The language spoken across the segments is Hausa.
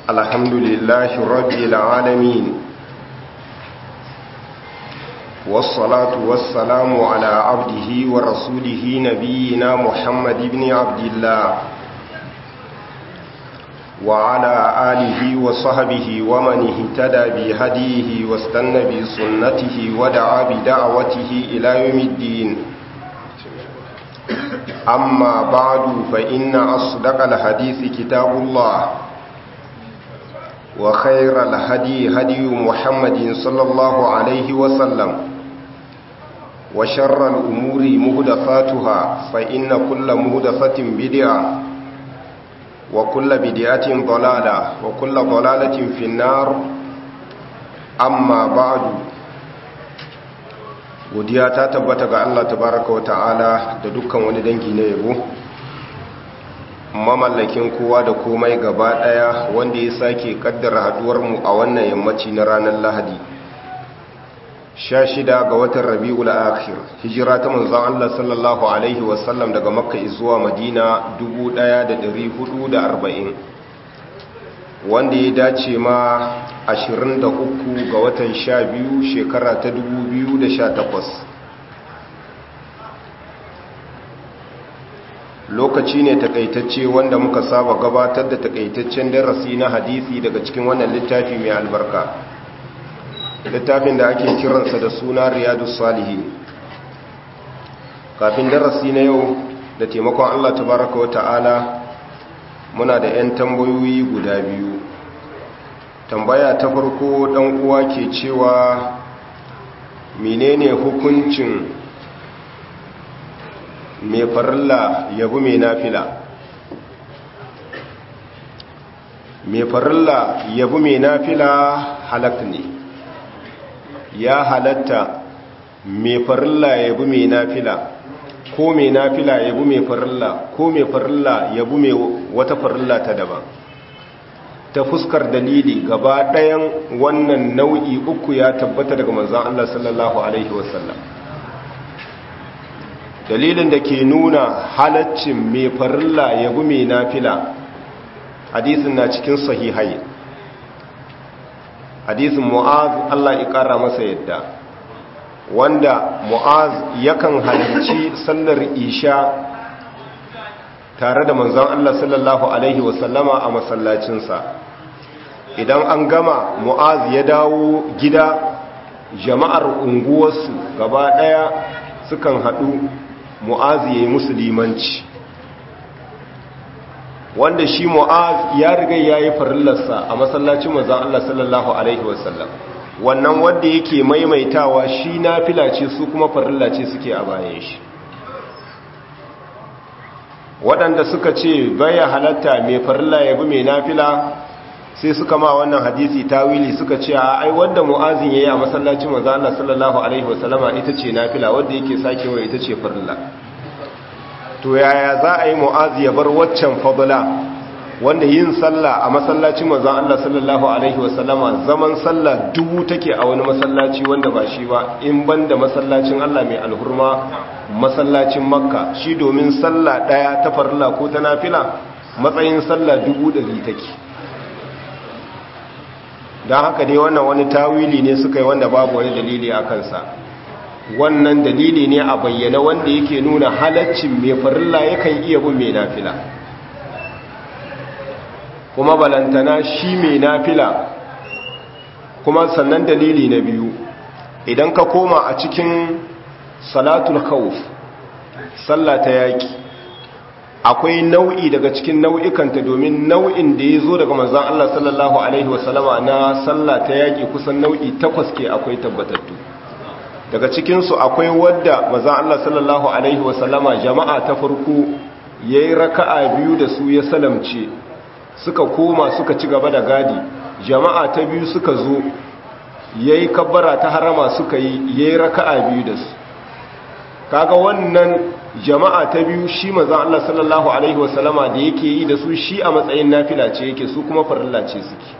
الحمد لله رب العالمين والصلاة والسلام على عبده ورسوله نبينا محمد بن عبد الله وعلى آله وصحبه ومن اهتدى بهديه واستنى بسنته ودعا بدعوته إلى يوم الدين أما بعد فإن أصدق الحديث كتاب الله وخير الهدي هدي محمد صلى الله عليه وسلم وشر الأمور مهدفاتها فإن كل مهدفة بدعة وكل بدعة ضلالة وكل ضلالة في النار أما بعد godiya ta tabbata ga Allah tabaraka wa ta'ala da dukkan wani dangi na yabo mamallakin kowa da komai gaba daya wanda ya sake kaddara haduwar mu a wannan yammaci na ranar Lahadi 16 ga watan Rabiul Akhir hijira ta manzon Allah sallallahu alaihi wasallam daga Makka zuwa Madina 1440 wanda ya dace ma 23 ga watan 12 shekara ta 2018 lokaci ne takaitacce wanda muka saba gabatar da takaitaccen darasi na hadisi daga cikin wannan littafi mai albarka littafin da ake kiransa da suna riyadu salihin kafin darasi na yau da taimakon allah tabaraka wa ta'ala muna da 'yan tambayoyi guda biyu tambaya ta farko dan uwa ke cewa menene hukuncin mai farilla yabu mai nafila mai farilla yabu mai nafila halak ne ya halatta mai farilla yabu mai nafila ko mai nafila yabu mai farilla ko mai farilla yabu mai wata farilla ta daban ta fuskar dalili gaba ɗayan wannan nau'i uku ya tabbata daga manzan Allah sallallahu Alaihi wasallam dalilin da ke nuna halaccin mai farilla yabu mai nafila hadisin na cikin sahihai hadisin mu'az Allah ya ƙara masa yadda wanda mu'az yakan halarci sallar isha tare da manzon Allah sallallahu alaihi wasallama a masallacinsa idan an gama mu'az ya dawo gida jama'ar unguwarsu gaba daya sukan haɗu mu'az ya yi musulmanci wanda shi mu'az ya riga ya yi farillarsa a masallacin manzon Allah sallallahu alaihi wasallam wannan wanda yake maimaitawa shi na ce su kuma farilla ce suke a bayan shi waɗanda suka ce baya halatta mai farilla ya bi mai nafila sai suka ma wannan hadisi tawili suka ce a ai wanda mu'azin yayi a masallacin manzo Allah sallallahu alaihi wasallama ita ce nafila wanda yake sakewa ita ce farilla to yaya za a yi mu'azi ya bar waccan fadla wanda yin sallah a masallacin manzon Allah sallallahu alaihi wasallama zaman sallah dubu take a wani masallaci wanda ba shi ba in banda masallacin Allah mai alhurma masallacin Makka shi domin sallah daya ta farilla ko ta nafila matsayin sallah dubu dari take dan haka dai wannan wani tawili ne suka yi wanda babu wani dalili a kansa wannan dalili ne a bayyana wanda yake nuna halaccin mai farilla yakan iya bin mai nafila kuma balantana shi mai nafila kuma sannan dalili na biyu idan ka koma a cikin salatul khawf sallah ta yaki akwai nau'i daga cikin nau'ikanta domin nau'in da ya zo daga manzan Allah sallallahu alaihi wasallama na sallah ta yaki kusan nau'i takwas ke akwai tabbatattu daga cikinsu akwai wadda manzan Allah sallallahu alaihi wasallama jama'a ta farko yayi raka'a biyu da su ya salamce suka koma suka ci gaba da gadi jama'a ta biyu suka zo yayi kabbara ta harama suka yi yayi raka'a biyu da su kaga wannan jama'a ta biyu shi manzon Allah sallallahu alaihi wasallama da yake yi da su shi a matsayin nafila ce yake su kuma farilla ce suke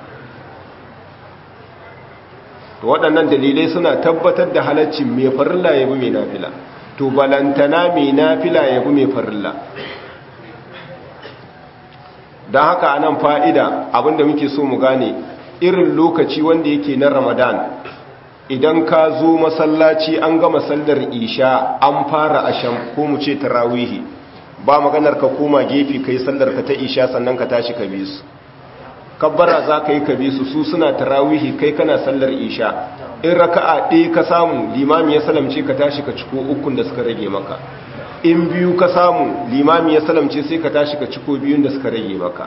to waɗannan dalilai suna tabbatar da halaccin mai farilla yabi mai nafila to balantana mai nafila yabi mai farilla don haka anan fa'ida abinda muke so mu gane irin lokaci wanda yake na ramadan idan ka zo masallaci an gama sallar isha an fara asham ko mu ce tarawihi ba maganar ka koma gefe kai sallar ka ta isha sannan ka tashi ka bi su kabbara za ka yi ka bi su su suna tarawihi kai kana sallar isha in raka'a ɗaya ka samu limami ya salamce ka tashi ka ciko ukun da suka rage maka in biyu ka samu limami ya salamce sai ka tashi ka ciko biyun da suka rage maka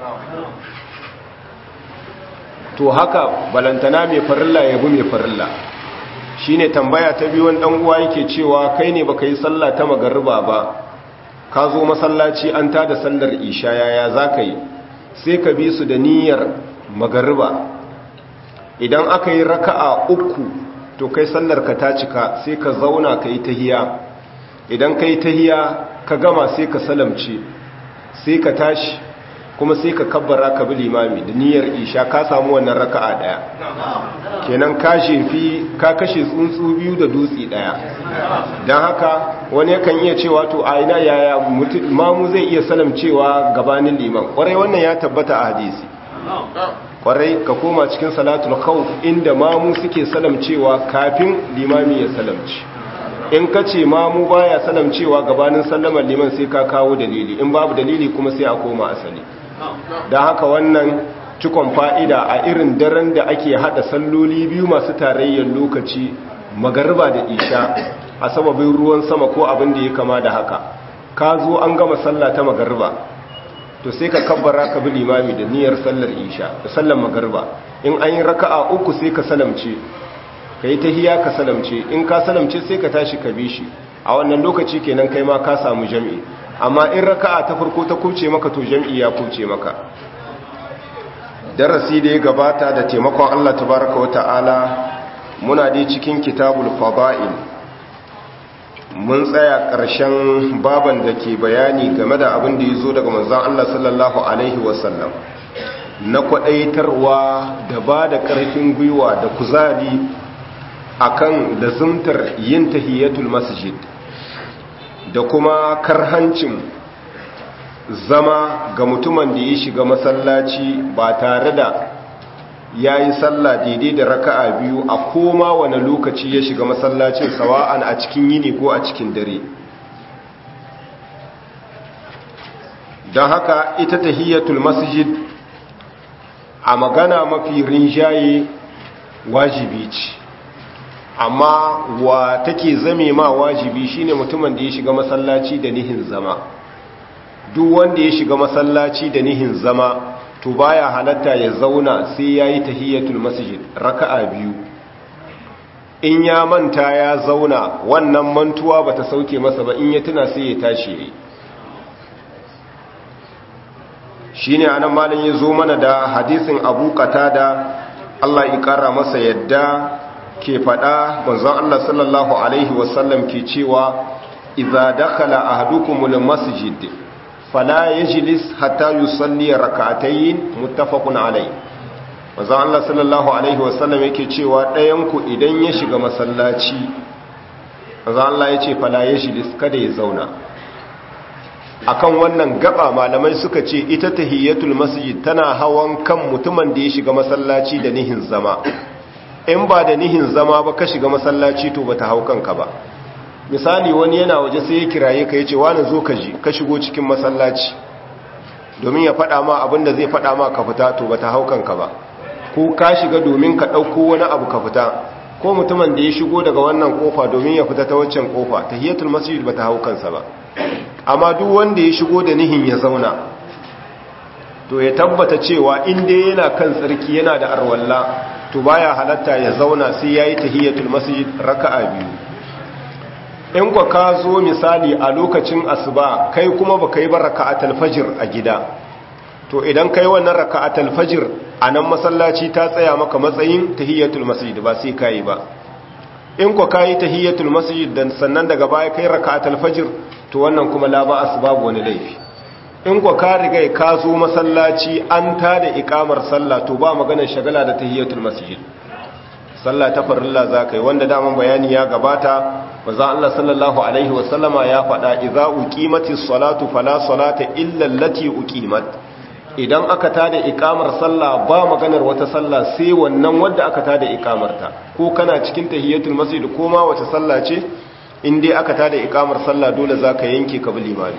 to haka balantana mai farilla ya bi mai farilla shine tambaya ta biyu wani dan uwa yake cewa kai ne baka yi sallah ta magariba ba ka zo masallaci an tada sallar isha yaya zaka yi sai ka bi su da niyyar magariba idan aka yi raka'a uku to kai sallar ka ta cika sai ka zauna ka yi tahiya idan ka yi tahiya ka gama sai ka salamce sai ka tashi kuma sai ka kabbara ka bi limami da niyyar isha ka samu wannan raka'a daya kenan ka shefi ka kashe tsuntsu biyu da dutse daya don haka wani yakan iya cewa to a ina yaya mamu zai iya salamcewa gabanin liman kwarai wannan ya tabbata a hadisi kwarai ka koma cikin salatul khawf inda mamu suke salamcewa kafin limami ya salamci in ka ce mamu baya salamcewa gabanin sallamar liman sai ka kawo dalili in babu dalili kuma sai a koma asali don haka wannan cikon fa'ida a irin daren da ake hada salloli biyu masu tarayyar lokaci magarba da isha a sababin ruwan sama ko abin da ya kama da haka ka zo an gama sallah ta magarba to sai ka kabbara ka bi limami da niyyar sallar isha da sallar magarba in an yi raka'a uku sai ka salamce ka yi tahiya ka salamce in ka salamce sai ka tashi ka bi shi a wannan lokaci kenan kai ma ka samu jami'i amma in raka'a ta farko ta kuce maka to jami'i ya kuce maka darasi da ya gabata da taimakon Allah tabaraka wa ta'ala muna dai cikin kitabul fada'il mun tsaya ƙarshen baban da ke bayani game da abin da ya zo daga manzon Allah sallallahu alaihi wasallam na kwaɗaitarwa da ba da ƙarfin gwiwa da kuzari akan lazumtar yin tahiyatul masjid da kuma karhancin zama ga mutumin da ya shiga masallaci ba tare da ya yi sallah daidai da raka'a biyu a koma wani lokaci ya shiga masallacin sawa'an a cikin yini ko a cikin dare don haka ita tahiyatul masjid a magana mafi rinjaye wajibi ce amma wa take zame ma wajibi shine mutumin da ya shiga masallaci da nihin zama duk wanda ya shiga masallaci da nihin zama to baya halatta ya zauna sai yayi tahiyatul masjid raka'a biyu in ya manta ya zauna wannan mantuwa bata sauke masa ba in ya tuna sai ya tashi yayi shine anan malam ya zo mana da hadisin Abu Qatada Allah ya kara masa yadda ke fada manzon Allah sallallahu alaihi wasallam ke cewa idza dakhala ahadukumul masjid fala yajlis hatta yusalli rak'atayn muttafaqun alayh manzon Allah sallallahu alaihi wasallam yake cewa ɗayan ku idan ya shiga masallaci manzon Allah yace fala yajlis kada ya zauna akan wannan gaba malamai suka ce ita tahiyatul masjid tana hawan kan mutumin da ya shiga masallaci da nihin zama in ba da nihin zama ba ka shiga masallaci to bata hau kanka ba misali wani yana waje sai ya kiraye ka yace wani zo ka ji ka shigo cikin masallaci domin ya faɗa ma abin da zai faɗa ma ka fita to bata hau kanka ba ko ka shiga domin ka ɗauko wani abu ka fita ko mutumin da ya shigo daga wannan kofa domin ya fita ta waccan kofa tahiyatul masjid bata hau kansa ba amma duk wanda ya shigo da nihin ya zauna to ya tabbata cewa inda yana kan tsarki yana da arwalla to baya halatta ya zauna sai yayi tahiyatul masjid raka'a biyu in kwa ka zo misali a lokacin asuba kai kuma baka yi ba raka'atul fajr a gida to idan kai wannan raka'atul fajr a nan masallaci ta tsaya maka matsayin tahiyatul masjid ba sai kai ba in kwa kai tahiyatul masjid dan sannan daga baya kai raka'atul fajr to wannan kuma la ba asbabu wani laifi in kwa ka riga ka zo masallaci an tada ikamar sallah to ba maganar shagala da tahiyatul masjid sallah ta farilla zakai wanda daman bayani ya gabata manzo Allah sallallahu alaihi wasallama ya faɗa idza uqimatis salatu fala salata illa allati uqimat idan aka tada ikamar sallah ba maganar wata sallah sai wannan wadda aka tada ikamarta ko kana cikin tahiyatul masjid ko ma wace sallah ce in dai aka tada ikamar sallah dole zaka yanke ka bi limami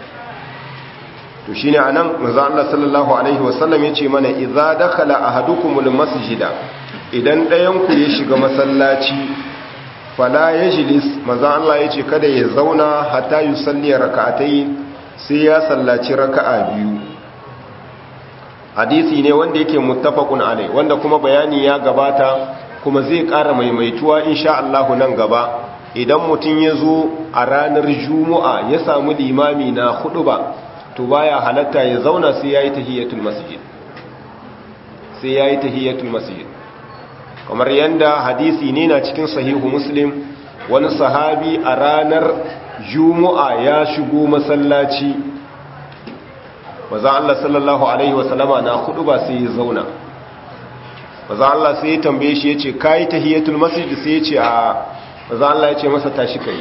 to shine anan manzo Allah sallallahu alaihi wasallam yace mana idza dakhala ahadukumul masjida idan ɗayan ku ya shiga masallaci fala yajlis manzo Allah yace kada ya zauna hatta yusalli rak'atayn sai ya sallaci raka'a biyu hadisi ne wanda yake muttafaqun alai wanda kuma bayani ya gabata kuma zai ƙara maimaituwa insha Allah nan gaba idan mutum ya zo a ranar juma'a ya samu limami na hudu ba to baya halatta ya zauna sai yayi tahiyatul masjid sai yayi tahiyatul masjid kamar yanda hadisi ne na cikin sahihu muslim wani sahabi a ranar juma'a ya shigo masallaci maza Allah sallallahu Alaihi wasallama na hudu ba sai ya zauna maza Allah sai ya tambaye shi ya ce kayi tahiyatul masjid sai ya ce a maza Allah ya ce masa tashi kai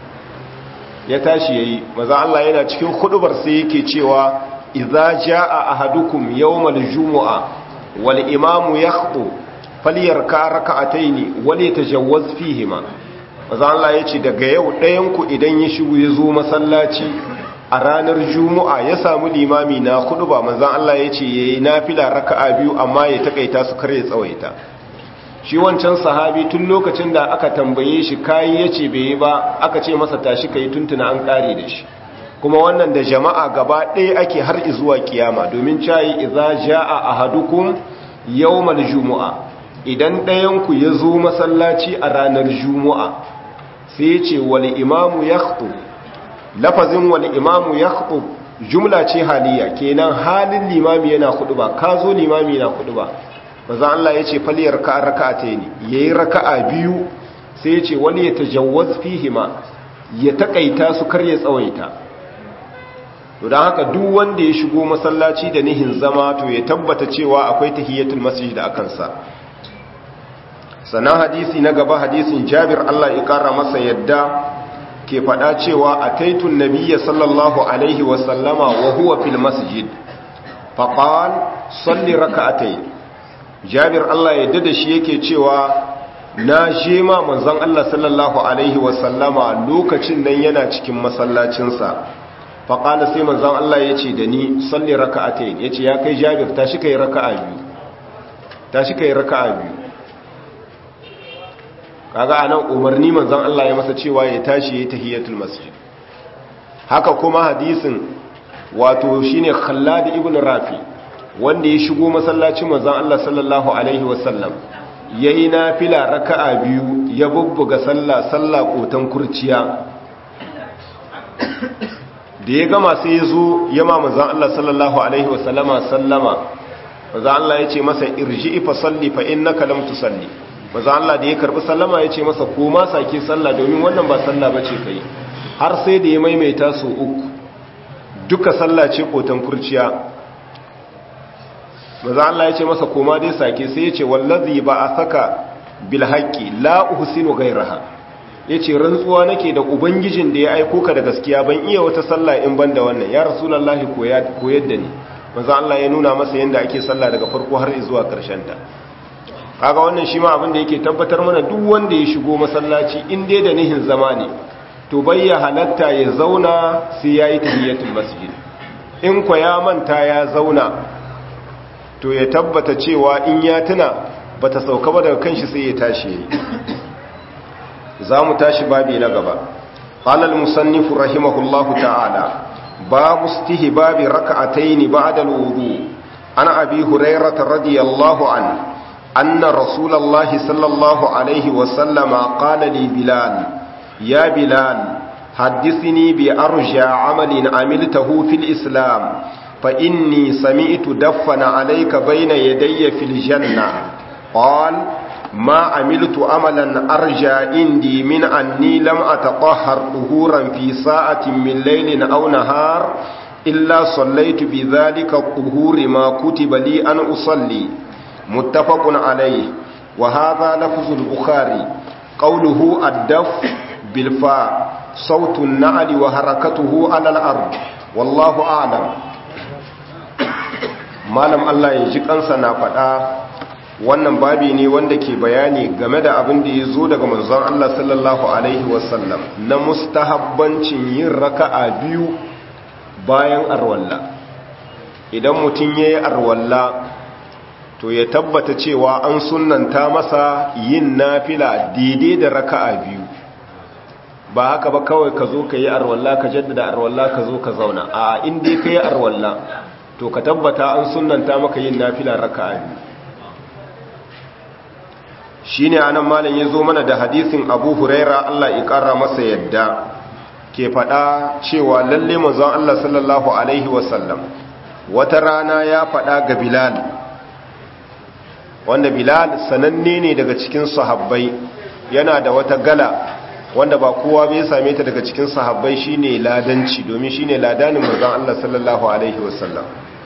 ya tashi yayi maza Allah yana cikin hudubar sai yake cewa idza jaa ahadukum yawmal jumu'a wal imamu yakhuthu falyarka rak'ataini wal yatajawwaz fihima maza Allah ya ce daga yau ɗayan ku idan ya shigo ya zo masallaci a ranar juma'a ya samu limami na kudu ba manzan Allah ya ce ya yi nafila raka'a biyu amma ya takaita su kare tsawaita shi wancan sahabi tun lokacin da aka tambaye shi kayi ya ce bai yi ba aka ce masa tashi ka yi tuntuna an kare da shi kuma wannan da jama'a gaba ɗaya ake har izuwa kiyama domin cayi iza ja'a ahadukum yawmal jumu'a idan ɗayanku ya zo masallaci a ranar juma'a sai ya ce wal imamu yakhutub lafazin wal imamu ya jumla ce haliya kenan halin limami yana kudu ba ka zo limami na kudu ba maza Allah ya ce faliyar ka raka'a ta ne ya yi raka'a biyu sai ya ce wani ya tajawaz fihima ya taƙaita su kar ya tsawaita to don haka duk wanda ya shigo masallaci da nihin zama to ya tabbata cewa akwai tahiyatul masjid da akansa sannan hadisi na gaba hadisin jabir Allah ya kara masa yadda ke faɗa cewa a taitun nabiya sallallahu alaihi wasallama wa huwa fil masjid faƙal salli raka'atai jabir Allah ya dada shi yake cewa na je ma manzon Allah sallallahu alaihi wasallama lokacin nan yana cikin masallacinsa faƙala sai manzon Allah ya ce da ni salli raka'atai ya ce ya kai jabir tashi kai raka'a biyu tashi kai raka'a biyu kaga anan umarni manzon Allah ya masa cewa ya tashi yayin tahiyatul masjid haka kuma hadisin wato shine Khallad ibn Rafi wanda ya shigo masallacin manzon Allah sallallahu alaihi wasallam yayi nafila raka'a biyu ya bubbuga sallah sallah kotan kurciya da ya gama sai ya zo ya ma manzon Allah sallallahu alaihi wasallama sallama manzon Allah ya ce masa irji'i fa salli fa innaka lam tusalli maza Allah da ya karbi sallama ya ce masa koma sake sallah domin wannan ba sallah bace kai har sai da ya maimaita su uku duka sallah ce kotan kurciya maza Allah ya ce masa koma dai sake sai ya ce wallazi ba a saka bil haqqi la uhsinu ghayraha yace rantsuwa nake da ubangijin da ya aiko ka da gaskiya ban iya wata sallah in ban da wannan ya rasulullahi koyar da ni maza Allah ya nuna masa yanda ake sallah daga farko har zuwa karshen ta kaga wannan shi ma abin da yake tabbatar mana duk wanda ya shigo masallaci in dai da nihin zama ne to bayya halatta ya zauna sai yayi tahiyatul masjid in kwa ya manta ya zauna to ya tabbata cewa in ya tuna bata sauka ba daga kanshi sai ya tashi yayi zamu tashi babi na gaba qala al-musannif rahimahullahu ta'ala babu istihbabi rak'atayn ba'da al-wudu ana abi hurairah radiyallahu anhu أن رسول الله صلى الله عليه وسلم قال لي بلال يا بلال حدثني بأرجى عمل عملته في الإسلام فإني سمعت دفن عليك بين يدي في الجنة قال ما عملت عملا أرجى عندي من أني لم أتطهر طهورا في ساعة من ليل أو نهار إلا صليت بذلك الطهور ما كتب لي أن أصلي متفق عليه وهذا لفظ البخاري قوله الدف بالفاء صوت النعل وحركته على الأرض والله أعلم malam Allah ya ji kansa na faɗa wannan babi ne wanda ke bayani game da abin da ya zo daga manzon Allah sallallahu alaihi wasallam na mustahabbancin yin raka'a biyu bayan arwalla idan mutum ya yi arwalla to ya tabbata cewa an sunanta masa yin nafila daidai da raka'a biyu ba haka ba kawai ka zo ka yi arwalla ka jaddada arwalla ka zo ka zauna a inda ka yi arwalla to ka tabbata an sunanta maka yin nafila raka'a biyu shi ne anan malam ya zo mana da hadisin abu huraira allah ya kara masa yadda ke faɗa cewa lalle mazan allah sallallahu alaihi wasallam wata rana ya faɗa ga bilal wanda bilal sananne ne daga cikin sahabbai yana da wata gala wanda ba kowa bai same ta daga cikin sahabbai shine ladanci domin shine ladanin manzon Allah sallallahu alaihi wasallam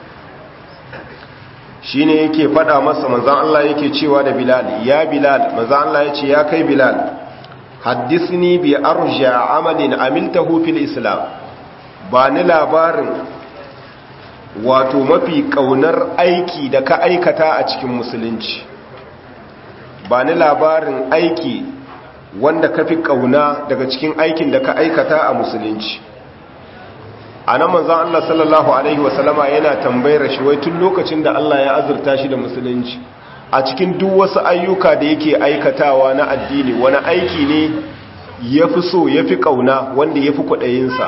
shine yake fada masa manzon Allah yake cewa da bilal ya bilal manzon Allah yace ya kai bilal haddisni bi arja amalin amiltahu fil islam ba ni labarin wato mafi kaunar aiki da ka aikata a cikin musulunci ba ni labarin aiki wanda ka fi kauna daga cikin aikin da ka aikata a musulunci a nan manzan Allah sallallahu Alaihi wasallama yana tambayar shi wai tun lokacin da Allah ya azurta shi da musulunci a cikin duk wasu ayyuka da yake aikatawa na addini wani aiki ne ya fi so ya fi kauna wanda ya fi kwaɗayinsa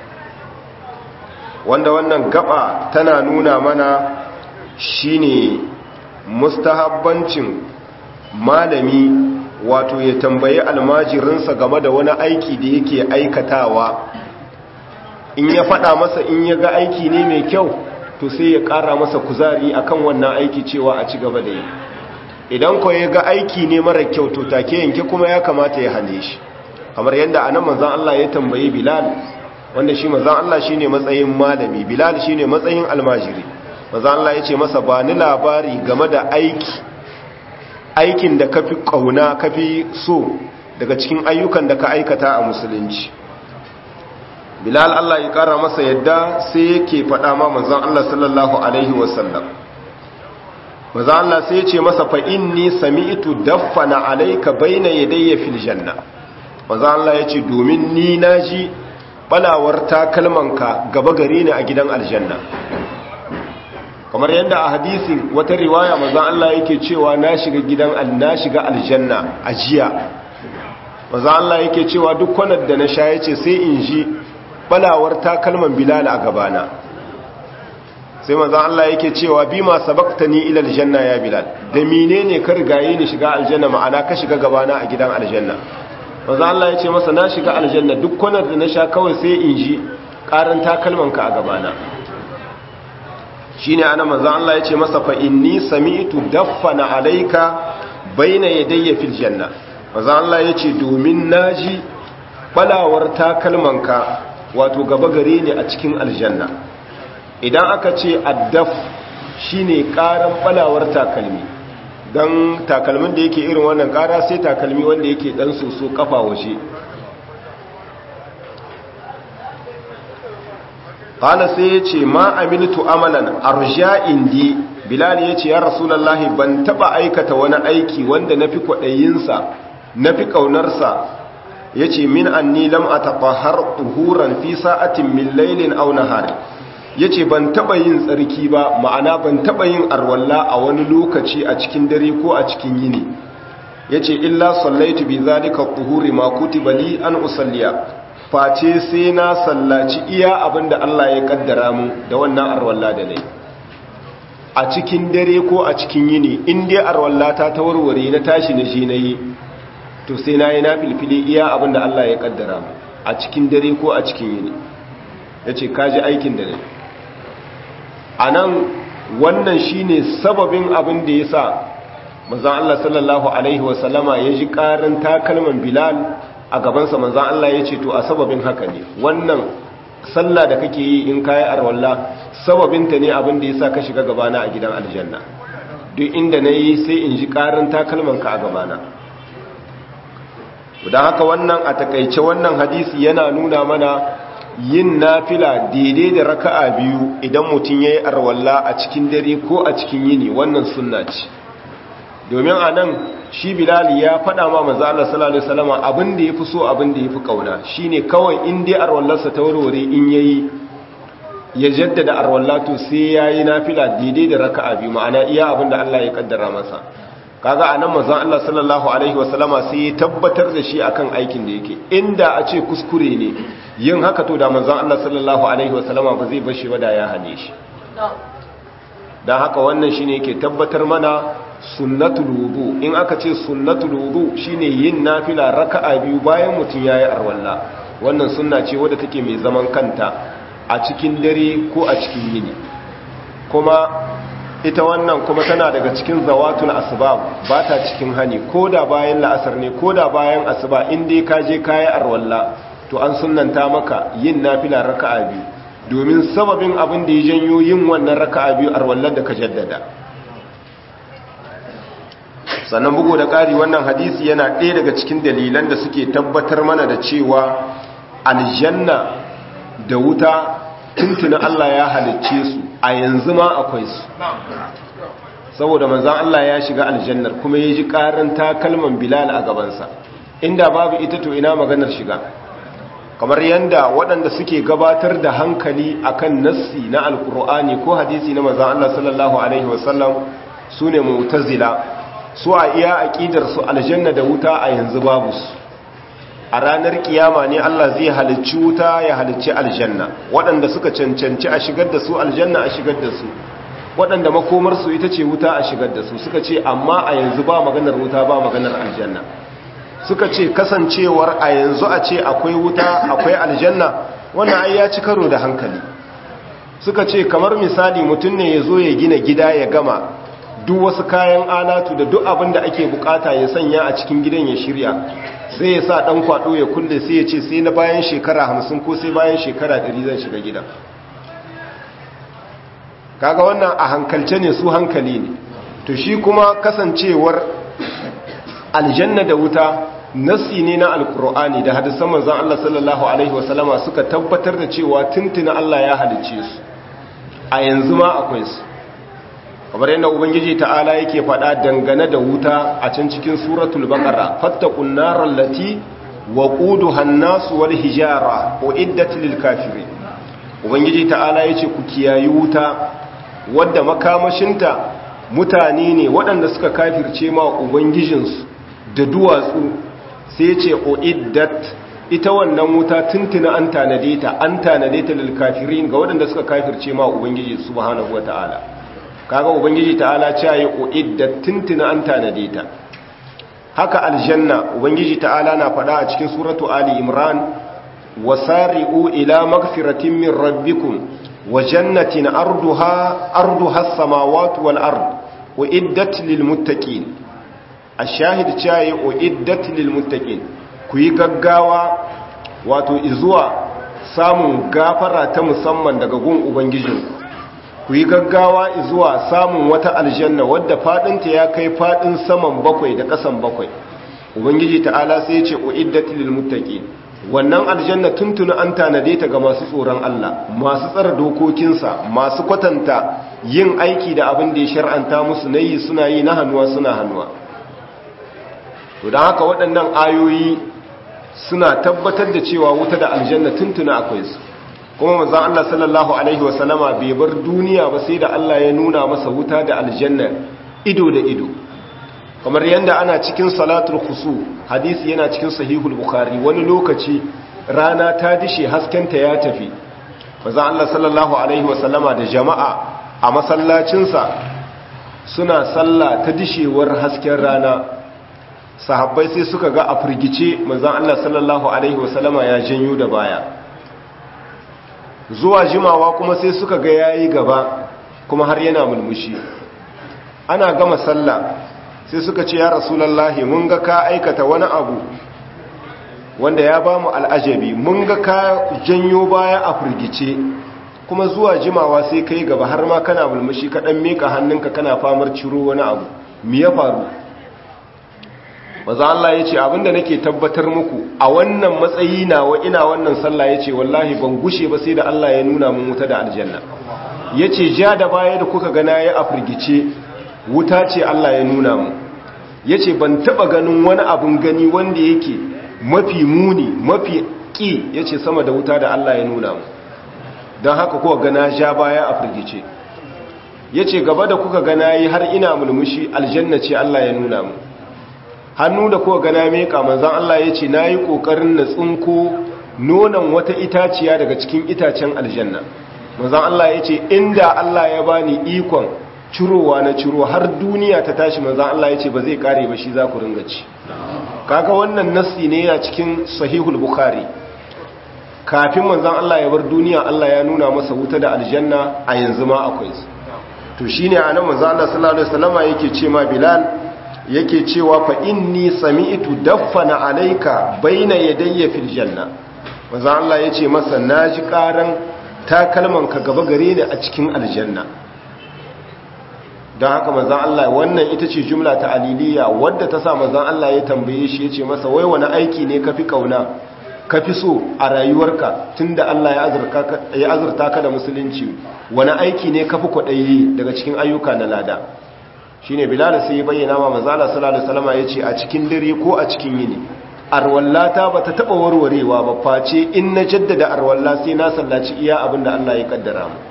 wanda wannan gaba tana nuna mana shine mustahabbancin malami wato ya tambayi almajirinsa game da wani aiki da yake aikatawa in ya faɗa masa in ya ga aiki ne mai kyau to sai ya ƙara masa kuzari akan wannan aiki cewa a ci gaba da yi idan ko ya ga aiki ne mara kyau to take yanke kuma ya kamata ya hane shi kamar yadda anan manzon Allah ya tambayi Bilal wanda shi manzon Allah shine matsayin malami Bilal shine matsayin almajiri manzon Allah ya ce masa ba ni labari game da aiki aikin da kafi kauna kafi so daga cikin ayyukan da ka aikata a musulunci bilal Allah ya kara masa yadda sai yake faɗa ma manzon Allah sallallahu alaihi wasallam manzon Allah sai ya ce masa fa inni sami'tu daffana alayka bayna yadayya fil janna manzon Allah ya ce domin ni naji balawar takalmanka gaba gare ni a gidan aljanna kamar yadda a hadisin wata riwaya maza Allah yake cewa na shiga gidan na shiga aljanna a jiya maza Allah yake cewa duk kwanar da na sha yace sai in ji balawar takalman bilal a gabana sai maza Allah yake cewa bi ma sabaqtani ila aljanna ya bilal da menene ka rigaye ni shiga aljanna ma'ana ka shiga gabana a gidan aljanna maza Allah yace masa na shiga aljanna duk kwanar da na sha kawai sai in ji karan takalman ka a gabana shine ana manzo Allah yace masa fa inni sami'tu daffana alayka baina yadayya fil janna manzo Allah yace domin naji balawar takalmanka wato gaba gare ni a cikin aljanna idan aka ce addaf shine karan balawar takalmi dan takalmin da yake irin wannan kara sai takalmi wanda yake dan soso kafa waje kala sai ya ce ma amiltu amalan arja indi bilal ya ce ya rasulallahi ban taba aikata wani aiki wanda na fi kwaɗayinsa na fi ƙaunarsa ya ce min anni lam a taɓahar tuhuran fi sa'atin min lailin au nahari ya ce ban taba yin tsarki ba ma'ana ban taba yin arwalla a wani lokaci a cikin dare ko a cikin yini ya ce illa sallaitu bi zalika tuhuri ma kutiba li an usalliya face sai na sallaci iya abin da Allah ya kaddara mu da wannan arwalla da nai a cikin dare ko a cikin yini in dai arwalla ta tawarware na tashi na shi na yi to sai na yi na filfili iya abin da Allah ya kaddara mu a cikin dare ko a cikin yini ya ce kaji aikin da ne a nan wannan shine sababin abin da ya sa mazan Allah sallallahu Alaihi wasallama ya ji ƙarin takalman bilal a gabansa manzan Allah ya ce to a sababin haka ne wannan sallah da kake yi in kayi arwalla sababinta ne abin da ya sa ka shiga gabana a gidan aljanna duk inda na yi sai in ji ƙarin takalmanka a gabana don haka wannan a takaice wannan hadisi yana nuna mana yin nafila daidai da raka'a biyu idan mutum ya yi arwalla a cikin dare ko a cikin yini wannan sunna ce domin a nan shi bilali ya faɗa ma manzo Allah sallallahu alaihi wasallam abin da yafi so abin da yafi kauna shine kawai in dai arwallarsa ta warware in yayi ya jaddada arwallatu sai yayi nafila daidai da raka'a biyu ma'ana iya abin da Allah ya kaddara masa kaga anan manzon Allah sallallahu alaihi wasallama sai ya tabbatar da shi akan aikin da yake inda a ce kuskure ne yin haka to da manzon Allah sallallahu alaihi wasallama ba zai bar shi ba da ya hane shi dan haka wannan shine yake tabbatar mana sunnatul wudu in aka ce sunnatul wudu shine yin nafila raka'a biyu bayan mutun yayi arwalla wannan sunna ce wadda take mai zaman kanta a cikin dare ko a cikin yini kuma ita wannan kuma tana daga cikin zawatul asbab ba ta cikin hani ko da bayan la'asar ne ko da bayan asuba in dai ka je kayi arwalla to an sunnanta maka yin nafila raka'a biyu domin sababin abin da ya janyo yin wannan raka'a biyu arwallar da ka jaddada sannan bugu da ƙari wannan hadisi yana ɗaya daga cikin dalilan da suke tabbatar mana da cewa aljanna da wuta tuntuna Allah ya halicce su a yanzu ma akwai su saboda manzan Allah ya shiga aljannar kuma ya ji ƙarin takalman bilal a gabansa inda babu ita to ina maganar shiga kamar yadda waɗanda suke gabatar da hankali akan nassi na alkur'ani ko hadisi na manzan Allah sallallahu alaihi wasallam su ne mu'tazila su a iya aƙidar su aljanna da wuta a yanzu babu su a ranar kiyama ne Allah zai halicci wuta ya halicci aljanna waɗanda suka cancanci a shigar da su aljanna a shigar da su waɗanda makomarsu ita ce wuta a shigar da su suka ce amma a yanzu ba maganar wuta ba maganar aljanna suka ce kasancewar a yanzu a ce akwai wuta akwai aljanna wannan ai ya ci karo da hankali suka ce kamar misali mutum ne ya zo ya gina gida ya gama duk wasu kayan alatu da duk abin da ake bukata ya sanya a cikin gidan ya shirya sai ya sa dan kwado ya kulle sai ya ce sai na bayan shekara hamsin ko sai bayan shekara ɗari zan shiga gidan kaga wannan a hankalce ne su hankali ne to shi kuma kasancewar aljanna da wuta nasi ne na alkur'ani da hadisan manzon Allah sallallahu alaihi wasallama suka tabbatar da cewa tuntuna Allah ya halicce su a yanzu ma akwai su kamar yadda ubangiji ta'ala yake faɗa dangane da wuta a can cikin suratul baqara fattaqun naral lati waquduha an-nas wal hijara uiddat lil kafirin ubangiji ta'ala yace ku kiyayi wuta wadda makamashinta mutane ne waɗanda suka kafirce ma ubangijinsu da duwatsu sai yace uiddat ita wannan wuta tuntuna an tanade ta an tanade ta lil kafirin ga waɗanda suka kafirce ma ubangiji subhanahu wataala kaga ubangiji ta'ala ce yi uiddat tuntuna an tanade ta haka aljanna ubangiji ta'ala na faɗa a cikin suratu ali imran wasari'u ila magfiratin min rabbikum wa jannatin arduha arduha as-samawati wal ard uiddat lil muttaqin ash-shahid ce yi uiddat lil muttaqin ku yi gaggawa wato izuwa samun gafara ta musamman daga gun ubangijinku ku yi gaggawa zuwa samun wata aljanna wadda fadinta ya kai fadin saman bakwai da kasan bakwai ubangiji ta'ala sai ya ce uiddatil lil muttaqin wannan aljanna tuntuna an tanade ta ga masu tsoron Allah masu tsara dokokinsa masu kwatanta yin aiki da abin da ya shar'anta musu nayi suna yi na hannuwa suna hannuwa to dan haka waɗannan ayoyi suna tabbatar da cewa wuta da aljanna tuntuna akwai su kuma manzon Allah sallallahu alaihi wasallama bai bar duniya ba sai da Allah ya nuna masa wuta da aljanna ido da ido kamar yanda ana cikin salatul khusu hadisi yana cikin sahihul bukhari wani lokaci rana ta dishe haskenta ya tafi manzon Allah sallallahu alaihi wasallama da jama'a a masallacinsa suna sallah ta dishewar hasken rana sahabbai sai suka ga a firgice manzon Allah sallallahu alaihi wasallama ya janyo da baya zuwa jimawa kuma sai suka ga yayi gaba kuma har yana mulmushi ana gama sallah sai suka ce ya rasulullahi mun ga ka aikata wani abu wanda ya bamu al'ajabi mun ga ka janyo baya a firgice kuma zuwa jimawa sai kai gaba har ma kana mulmushi ka dan mika hannunka kana famar ciro wani abu me ya faru maza Allah ya ce abinda nake tabbatar muku a wannan matsayi nawa ina wannan sallah ya ce wallahi ban gushe ba sai da Allah ya nuna mun wuta da aljanna ya ce ja da baya da kuka gana ya afirgice wuta ce Allah ya nuna mu ya ce ban taba ganin wani abin gani wanda yake mafi muni mafi ƙi ya ce sama da wuta da Allah ya nuna mu don haka kuka gana ja baya a firgice ya ce gaba da kuka gana yi har ina mulmushi aljanna ce Allah ya nuna mu hannu da kuka gana meka manzan Allah ya ce na yi ƙoƙarin na tsinko nonon wata itaciya daga cikin itacen aljanna manzan Allah ya ce inda Allah ya bani ikon cirowa na ciro har duniya ta tashi manzan Allah ya ce ba zai kare ba shi za ku ringa ci kaga wannan nassi ne yana cikin sahihul bukhari kafin manzan Allah ya bar duniya Allah ya nuna masa wuta da aljanna a yanzu ma akwai su to shine anan manzan Allah sallallahu alaihi wasallama yake ce ma Bilal yake cewa fa inni sami'tu daffana alayka baina yadayya fil janna manzan Allah yace masa naji karan takalman ka gaba gare ni a cikin aljanna don haka manzan Allah wannan ita ce jumla ta aliliya wadda ta sa manzan Allah ya tambaye shi ya ce masa wai wani aiki ne ka fi kauna ka fi so a rayuwarka tun da Allah ya azurta ka da musulunci wani aiki ne ka fi kwaɗayi daga cikin ayyuka na lada shi ne bilal sai ya bayyana ma manzan Allah sallallahu alaihi wasallam ya ce a cikin dare ko a cikin yini arwallata ba ta taɓa warwarewa ba face in na jaddada arwalla sai na sallaci iya abin da Allah ya kaddara mu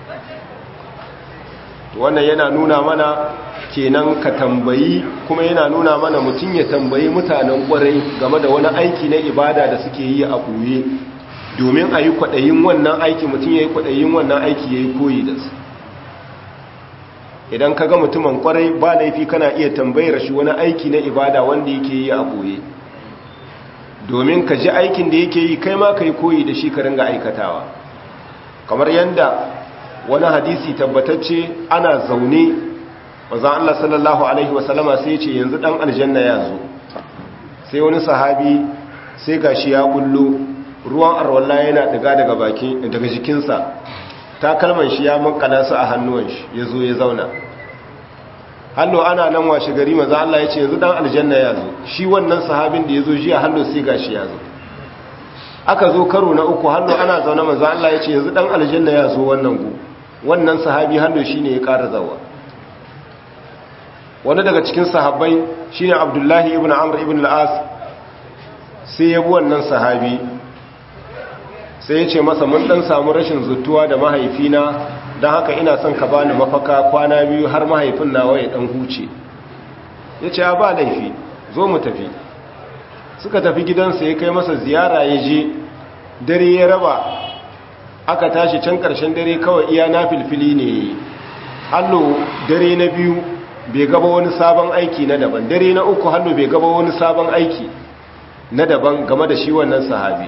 wannan yana nuna mana kenan ka tambayi kuma yana nuna mana mutum ya tambayi mutanen kwarai game da wani aiki na ibada da suke yi a ɓoye domin a yi kwaɗayin wannan aiki mutum ya yi kwaɗayin wannan aiki ya yi koyi da su idan ka ga mutumin kwarai ba laifi kana iya tambayar shi wani aiki na ibada wanda yake yi a ɓoye domin ka ji aikin da yake yi kai ma ka yi koyi da shi ka ringa aikatawa kamar yadda wani hadisi tabbatacce ana zaune mazan Allah sallallahu Alaihi wasallama sai ce yanzu dan aljanna ya zo sai wani sahabi sai gashi ya kullo ruwan arwalla yana daga daga bakin daga jikinsa takalman shi ya makala su a hannuwan shi ya zo ya zauna hallo ana nan washe gari maza Allah ya ce yanzu dan aljanna ya zo shi wannan sahabin da ya zo jiya hallo sai gashi ya zo aka zo karo na uku hallo ana zaune maza Allah ya ce yanzu dan aljanna ya zo wannan gu wannan sahabi hallo shine ya ƙara zawa wani daga cikin sahabbai shine Abdullahi ibn Amr ibn al-As sai ya bi wannan sahabi sai ya ce masa mun dan samu rashin zutuwa da mahaifina don haka ina son ka bani mafaka kwana biyu har mahaifin nawa ya dan huce ya ce ba laifi zo mu tafi suka tafi gidansa ya kai masa ziyara ya je dare ya raba aka tashi can karshen dare kawai iya na filfili ne hallo dare na biyu bai gaba wani sabon aiki na daban dare na uku hallo bai gaba wani sabon aiki na daban game da shi wannan sahabi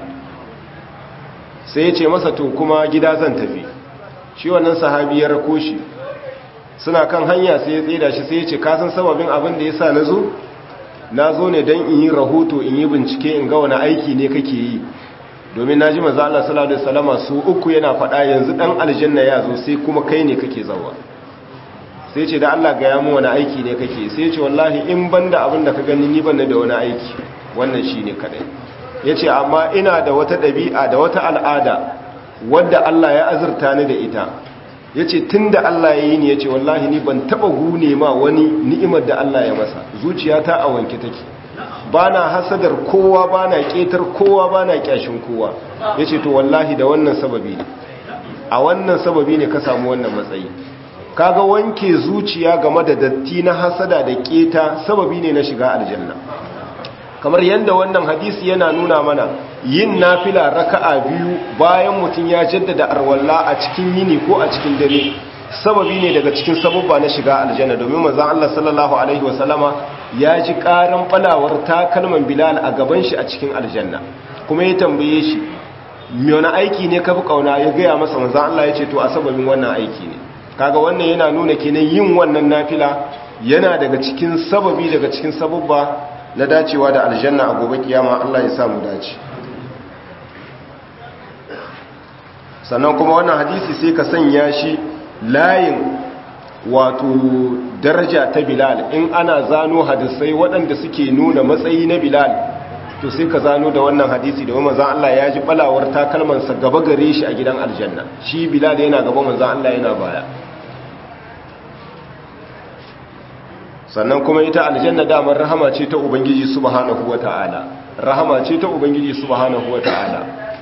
sai ya ce masa to kuma gida zan tafi shi wannan sahabi ya rako shi suna kan hanya sai ya tsida shi sai ya ce kasan sababin abin da ya sa na zo na zo ne don in yi rahoto in yi bincike in ga wani aiki ne kake yi domin na ji maza Allah sallallahu alaihi wasallama su uku yana faɗa yanzu ɗan aljanna ya zo sai kuma kai ne kake zawa sai ce da Allah ga ya mu wani aiki ne kake sai ce wallahi in banda abin da ka gani ni ban da wani aiki wannan shine kadai yace amma ina da wata ɗabi'a da wata al'ada wadda Allah ya azurta ni da ita ya ce tun da Allah ya yi ni ya ce wallahi ni ban taba gune ma wani ni'imar da Allah ya masa zuciyata a wanke take ba na hasadar kowa ba na ƙetar kowa ba na ƙyashin kowa ya ce to wallahi da wannan sababi ne a wannan sababi ne ka samu wannan matsayi kaga wanke zuciya game da datti na hasada da ƙeta sababi ne na shiga aljanna kamar yadda wannan hadisi yana nuna mana yin nafila raka'a biyu bayan mutum ya jaddada arwalla a cikin yini ko a cikin dare sababi ne daga cikin sababba na shiga aljanna domin manzon Allah sallallahu alaihi wasallama ya ji karan falawar takalman Bilal a gaban shi a cikin aljanna kuma ya tambaye shi me wani aiki ne kafi kauna ya gaya masa manzon Allah ya ce to a sababin wannan aiki ne kaga wannan yana nuna kenan yin wannan nafila yana daga cikin sababi daga cikin sababba na dacewa da aljanna a gobe kiyama Allah ya samu dace sannan kuma wannan hadisi sai ka sanya shi layin wato daraja ta bilal in ana zano hadisai waɗanda suke nuna matsayi na bilal to sai ka zano da wannan hadisi da manzan Allah ya ji balawar takalmansa gaba gare shi a gidan aljanna shi bilal yana gaba manzan Allah yana baya sannan kuma ita aljanna damar rahama ce ta ubangiji subhanahu wata'ala rahama ce ta ubangiji subhanahu wata'ala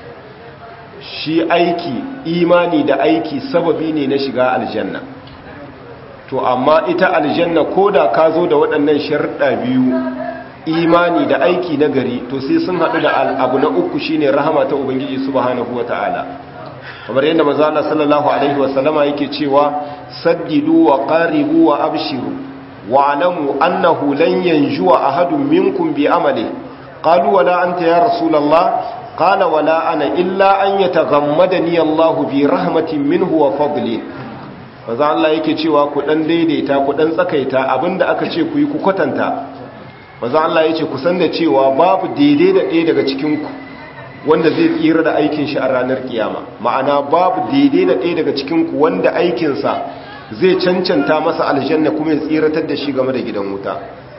shi aiki imani da aiki sababi ne na shiga aljanna to amma ita aljanna koda ka zo da waɗannan sharuɗa biyu imani da aiki na gari to sai sun haɗu da abu na uku shine rahama ta ubangiji subhanahu wata'ala kamar yadda manzo Allah sallallahu alaihi wasallama yake cewa saddidu wa qaribu wa abshiru wa alamu annahu lan yanjuwa ahadun minkum bi amali qalu wala anta ya rasulullah qala wala ana illa an yataghammadani Allah bi rahmatin minhu wa fadlin manzo Allah yake cewa ku dan daidaita ku dan tsakaita abinda aka ce ku yi ku kwatanta manzo Allah yace ku san da cewa babu daidai da ɗaya daga cikin ku wanda zai tsira da aikin shi a ranar kiyama ma'ana babu daidai da ɗaya daga cikin ku wanda aikin sa zai cancanta masa aljanna kuma ya tsiratar da shi game da gidan wuta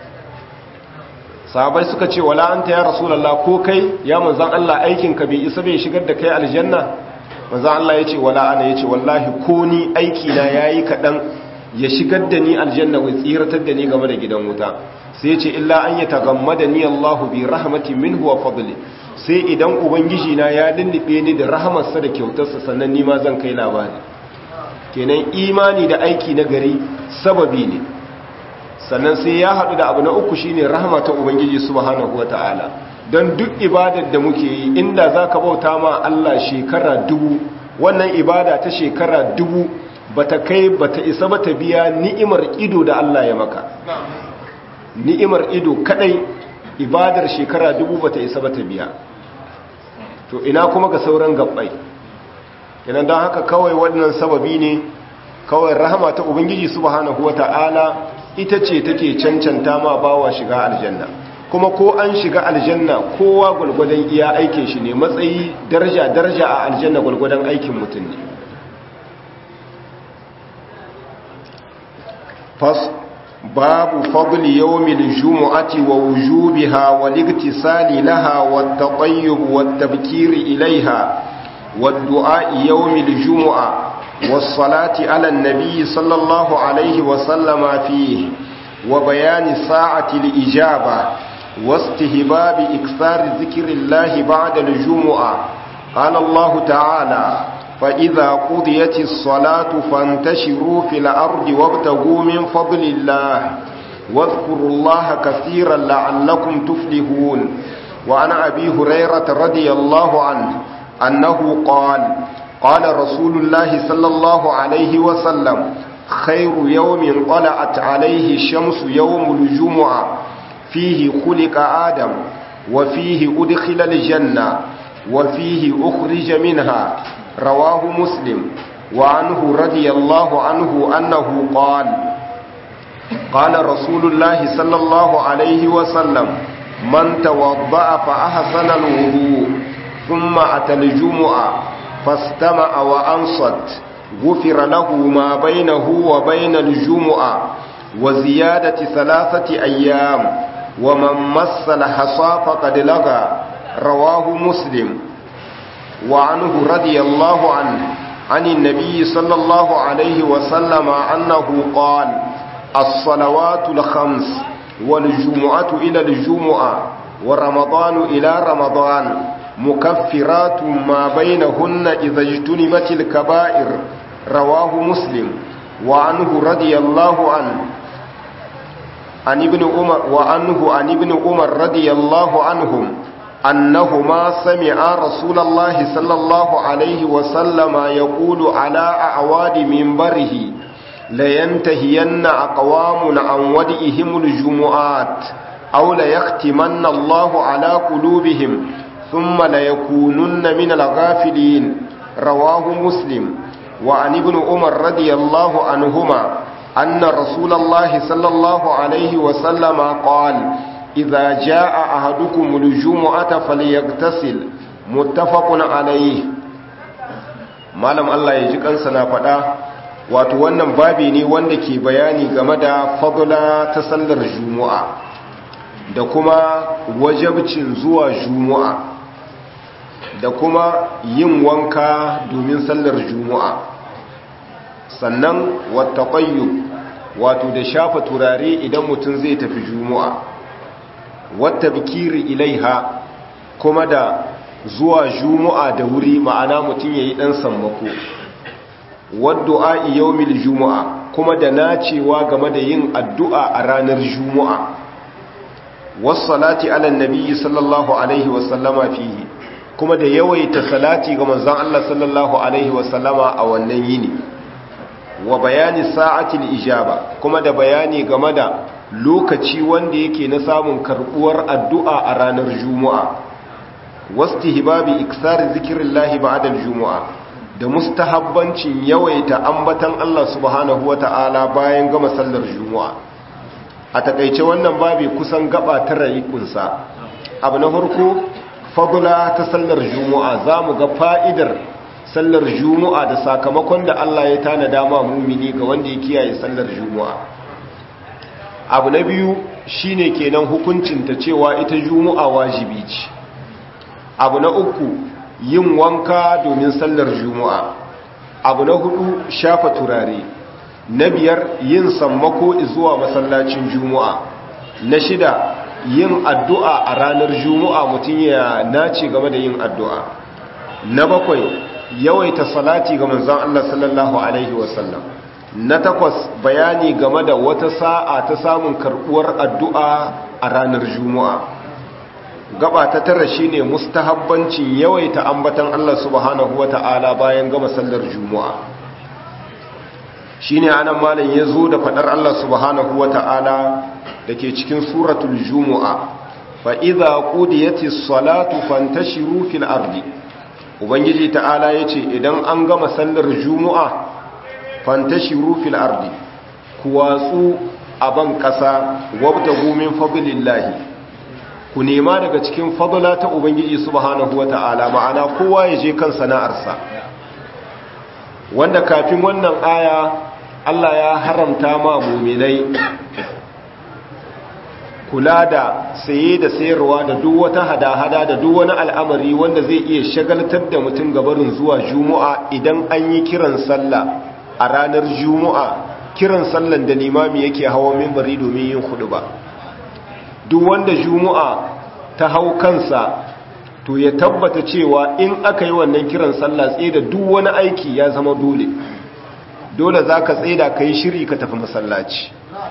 sahabai suka ce wala anta ya rasulullah ko kai ya manzon Allah aikin ka bai isa bai shigar da kai aljanna manzon Allah yace wala ana yace wallahi ko ni aiki na yayi kadan ya shigar da ni aljanna wai tsiratar da ni game da gidan wuta sai yace illa an yatagammada ni Allah bi rahmatin minhu wa fadli sai idan ubangiji na ya lullube ni da rahamarsa da kyautarsa sannan ni ma zan kai labari kenan imani da aiki na gari sababi ne sannan sai ya haɗu da abu na uku shine rahama ta ubangiji subhanahu wata'ala don duk ibadar da muke yi inda za ka bauta ma Allah shekara dubu wannan ibada ta shekara dubu bata kai bata isa bata biya ni'imar ido da Allah ya maka ni'imar ido kadai ibadar shekara dubu bata isa bata biya to ina kuma ga sauran gabbai kenan don haka kawai wannan sababi ne kawai rahama ta ubangiji subhanahu wata'ala ita ce take cancanta ma bawa shiga aljanna kuma ko an shiga aljanna kowa gwalgwadon iya aikin shi ne matsayi daraja daraja a aljanna gwalgwadon aikin mutum ne fas babu fadli yawmil jumu'ati wa wujubiha wal iktisali laha wat tatayyub wat tabkir ilaiha wad du'a yawmil jumu'a والصلاة على النبي صلى الله عليه وسلم فيه وبيان ساعة الإجابة واستهباب إكثار ذكر الله بعد الجمعة قال الله تعالى فإذا قضيت الصلاة فانتشروا في الأرض وابتغوا من فضل الله واذكروا الله كثيرا لعلكم تفلحون وعن أبي هريرة رضي الله عنه أنه قال قال رسول الله صلى الله عليه وسلم خير يوم طلعت عليه الشمس يوم الجمعة فيه خلق آدم وفيه أدخل الجنة وفيه أخرج منها رواه مسلم وعنه رضي الله عنه أنه قال قال رسول الله صلى الله عليه وسلم من توضأ فأحسن الوضوء ثم أتى الجمعة فاستمع وأنصت غفر له ما بينه وبين الجمعة وزيادة ثلاثة أيام ومن مس الحصى فقد لغى رواه مسلم وعنه رضي الله عنه عن النبي صلى الله عليه وسلم أنه قال الصلوات الخمس والجمعة إلى الجمعة ورمضان إلى رمضان مكفرات ما بينهن إذا اجتنبت الكبائر رواه مسلم وعنه رضي الله عنه عن ابن عمر وعنه عن ابن عمر رضي الله عنهم أنهما سمعا رسول الله صلى الله عليه وسلم يقول على أعواد منبره لينتهين أقوام عن ودئهم الجمعات أو ليختمن الله على قلوبهم ثم ليكونن من الغافلين رواه مسلم وعن ابن عمر رضي الله عنهما أن رسول الله صلى الله عليه وسلم قال إذا جاء أحدكم الجمعة فليغتسل متفق عليه malam Allah ya ji kansa na faɗa wato wannan babi ne wanda ke bayani game da fadula ta sallar juma'a da kuma wajabcin zuwa juma'a da kuma yin wanka domin sallar juma'a sannan wata wato da shafa turare idan mutum zai tafi juma'a wata bikiri ilaiha kuma da zuwa juma'a da wuri ma'ana mutum ya yi ɗan sammako wadda'a yawmil juma'a kuma da nacewa game da yin addu'a a ranar juma'a wassalati ala nabiyyi sallallahu alaihi wasallama fihi kuma da yawaita salati ga manzon Allah sallallahu alaihi wasallama a wannan yini wa bayani sa'atil ijaba kuma da bayani game da lokaci wanda yake na samun karbuwar addu'a a ranar juma'a wastihbabi iksar zikrillahi ba'da al-jumu'a da mustahabbancin yawaita ambatan Allah subhanahu wata'ala bayan gama sallar juma'a a takaice wannan babi kusan gaba ta kunsa abu na farko fadula ta sallar juma'a zamu ga fa'idar sallar juma'a da sakamakon da Allah ya tanada ma mumini ga wanda ya kiyaye sallar juma'a abu na biyu shine kenan hukuncin ta cewa ita juma'a wajibi ce abu na uku yin wanka domin sallar juma'a abu na hudu shafa turare na biyar yin sammako zuwa masallacin juma'a na shida yin addu'a a ranar juma'a mutum ya nace game da yin addu'a na bakwai yawaita salati ga manzon Allah sallallahu alaihi wasallam na takwas bayani game da wata sa'a ta samun karbuwar addu'a a ranar juma'a gaba ta tara shine mustahabbancin yawaita ambatan Allah subhanahu wata'ala bayan gama sallar juma'a shine anan malam yazo da fadar Allah subhanahu wata'ala dake cikin suratul jumu'a fa idza qudiyatis salatu fantashiru fil ardi ubangiji ta'ala yace idan an gama sallar juma'a fantashiru fil ardi ku watsu a ban kasa wabtagu min fadlillahi ku nema daga cikin fadla ta ubangiji subhanahu wata'ala ma'ana kowa ya je kan sana'arsa wanda kafin wannan aya Allah ya haramta ma muminai kula da saye da sayarwa da duk wata hada-hada da duk wani al'amari wanda zai iya shagaltar da mutum gabarin zuwa juma'a idan an yi kiran sallah a ranar juma'a kiran sallan da limami yake hawa mimbari domin yin hudu ba duk wanda juma'a ta hau kansa to ya tabbata cewa in aka yi wannan kiran sallah tsaye da duk wani aiki ya zama dole dole za ka tsaye da ka yi shiri ka tafi masallaci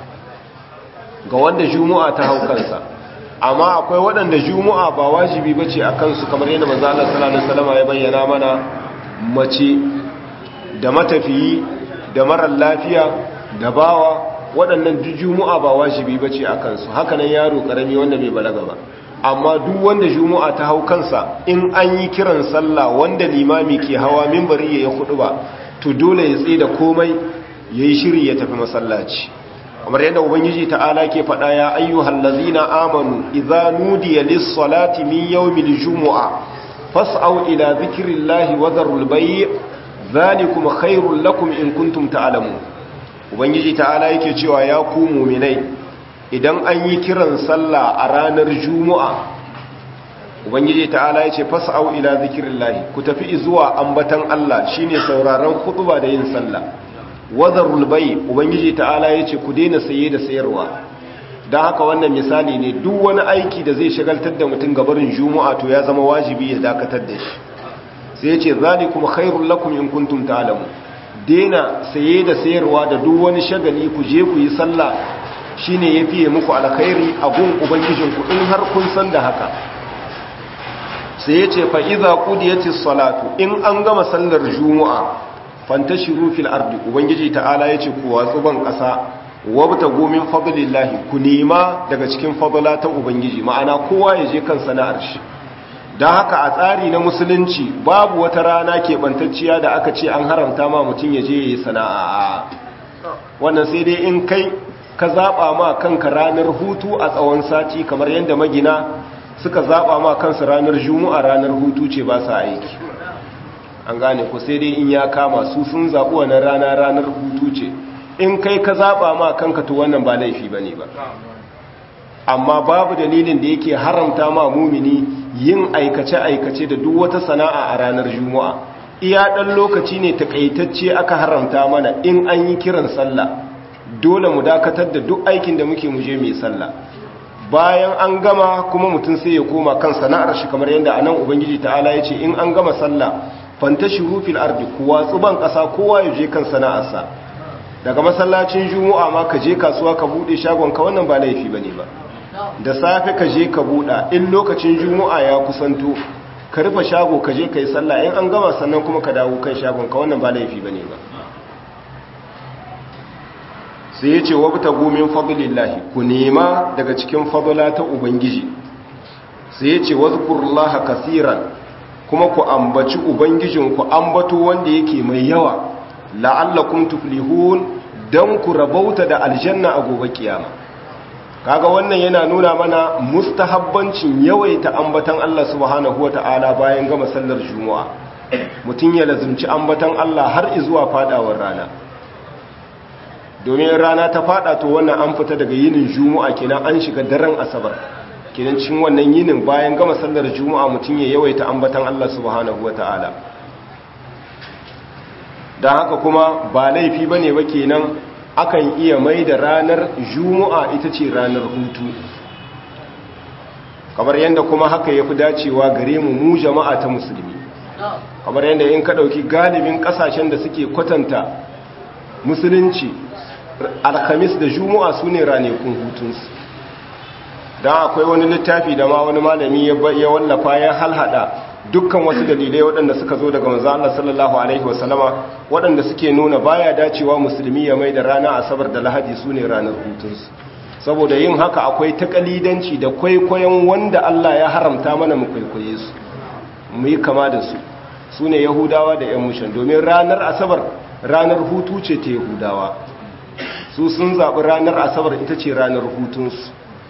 ga wanda juma'a ta hau kansa amma akwai waɗanda juma'a ba wajibi ba ce a kansu kamar yadda manzo Allah sallallahu alaihi wasallam ya bayyana mana mace da matafiyi da marar lafiya da bawa waɗannan duk juma'a ba wajibi ba ce a kansu haka nan yaro ƙarami wanda bai balaga ba amma duk wanda juma'a ta hau kansa in an yi kiran sallah wanda limami ke hawa mimbari ya yi kudu ba to dole ya tsaye da komai ya yi shiri ya tafi masallaci kamar yadda ubangiji ta'ala ke faɗa ya ayyuhal ladzina amanu idza nudiya lis-salati min yawmil jumu'a fas'au ila dhikrillahi wa dharul bay' dhalikum khairul lakum in kuntum ta'lamun ubangiji ta'ala yake cewa ya ku mu'minai idan an yi kiran sallah a ranar jumu'a ubangiji ta'ala yace fas'au ila dhikrillahi ku tafi zuwa ambatan Allah shine sauraron khutba da yin sallah wazarul bai ubangiji ta'ala ya ce ku daina saye da sayarwa don haka wannan misali ne duk wani aiki da zai shagaltar da mutum gabarin juma'a to ya zama wajibi ya dakatar da shi sai ya ce zalikum khairul lakum in kuntum ta'lamu daina saye da sayarwa da duk wani shagali ku je ku yi sallah shine yafiye muku alkhairi a gun ubangijin ku in har kun san da haka sai ya ce fa idza qudiyatis salatu in an gama sallar juma'a fantashiru fil ardi ubangiji ta'ala yace ku watsu ban kasa wabta gomin fadlillahi ku nema daga cikin fadla ta ubangiji ma'ana kowa ya je kan sana'ar shi dan haka a tsari na musulunci babu wata rana ke bantacciya da aka ce an haramta ma mutum ya je yayi sana'a wannan sai dai in kai ka zaba ma kanka ranar hutu a tsawon sati kamar yadda magina suka zaba ma kansu ranar juma'a ranar hutu ce ba sa aiki an gane ku sai dai in ya kama su sun zaɓi wannan rana ranar hutu ce in kai ka zaɓa ma kanka to wannan ba laifi ba ne ba amma babu dalilin da yake haramta ma mumini yin aikace-aikace da duk wata sana'a a ranar juma'a iya ɗan lokaci ne takaitacce aka haramta mana in an yi kiran sallah dole mu dakatar da duk aikin da muke muje mai sallah bayan an gama kuma mutum sai ya koma kan sana'ar shi kamar yadda anan ubangiji ta'ala ya ce in an gama sallah fantashiru fil ardi kuwa tsuban ƙasa kowa ya je kan sana'arsa daga masallacin juma'a ma ka je kasuwa ka bude shagon ka wannan ba laifi bane ba da safe ka je ka buɗa in lokacin juma'a ya kusanto ka rufe shago ka je ka yi sallah in an gama sannan kuma ka dawo kan shagon ka wannan ba laifi bane ba sai ya ce wabta gomin fadlillahi ku nema daga cikin fadla ta ubangiji sai ya ce wazkurullaha kasiran kuma ku ambaci ubangijin ku ambato wanda yake mai yawa la'allakum tuflihun dan ku rabauta da aljanna a gobe kiyama kaga wannan yana nuna mana mustahabbancin yawaita ambatan Allah subhanahu wata'ala bayan gama sallar juma'a mutum ya lazumci ambatan Allah har zuwa fadawar rana domin rana ta fada to wannan an fita daga yinin juma'a kenan an shiga daren asabar kenan cikin wannan yinin bayan gama sallar juma'a mutum ya yawaita ambatan Allah subhanahu wata'ala dan haka kuma ba laifi bane ba kenan akan iya mai da ranar juma'a ita ce ranar hutu kamar yadda kuma haka ya fi dacewa gare mu mu jama'a ta musulmi kamar yadda in ka ɗauki galibin ƙasashen da suke kwatanta musulunci alhamis da juma'a su ne ranakun hutunsu don akwai wani littafi da ma wani malami ya wallafa ya halhada dukkan wasu dalilai waɗanda suka zo daga manzo Allah sallallahu alaihi wasallama waɗanda suke nuna baya dacewa musulmi ya mai da rana asabar da lahadi su ne ranar hutunsu saboda yin haka akwai takalidanci da kwaikwayon wanda Allah ya haramta mana mu kwaikwaye su mu yi kama da su su ne yahudawa da yan mushan domin ranar asabar ranar hutu ce ta yahudawa su sun zaɓi ranar asabar ita ce ranar hutunsu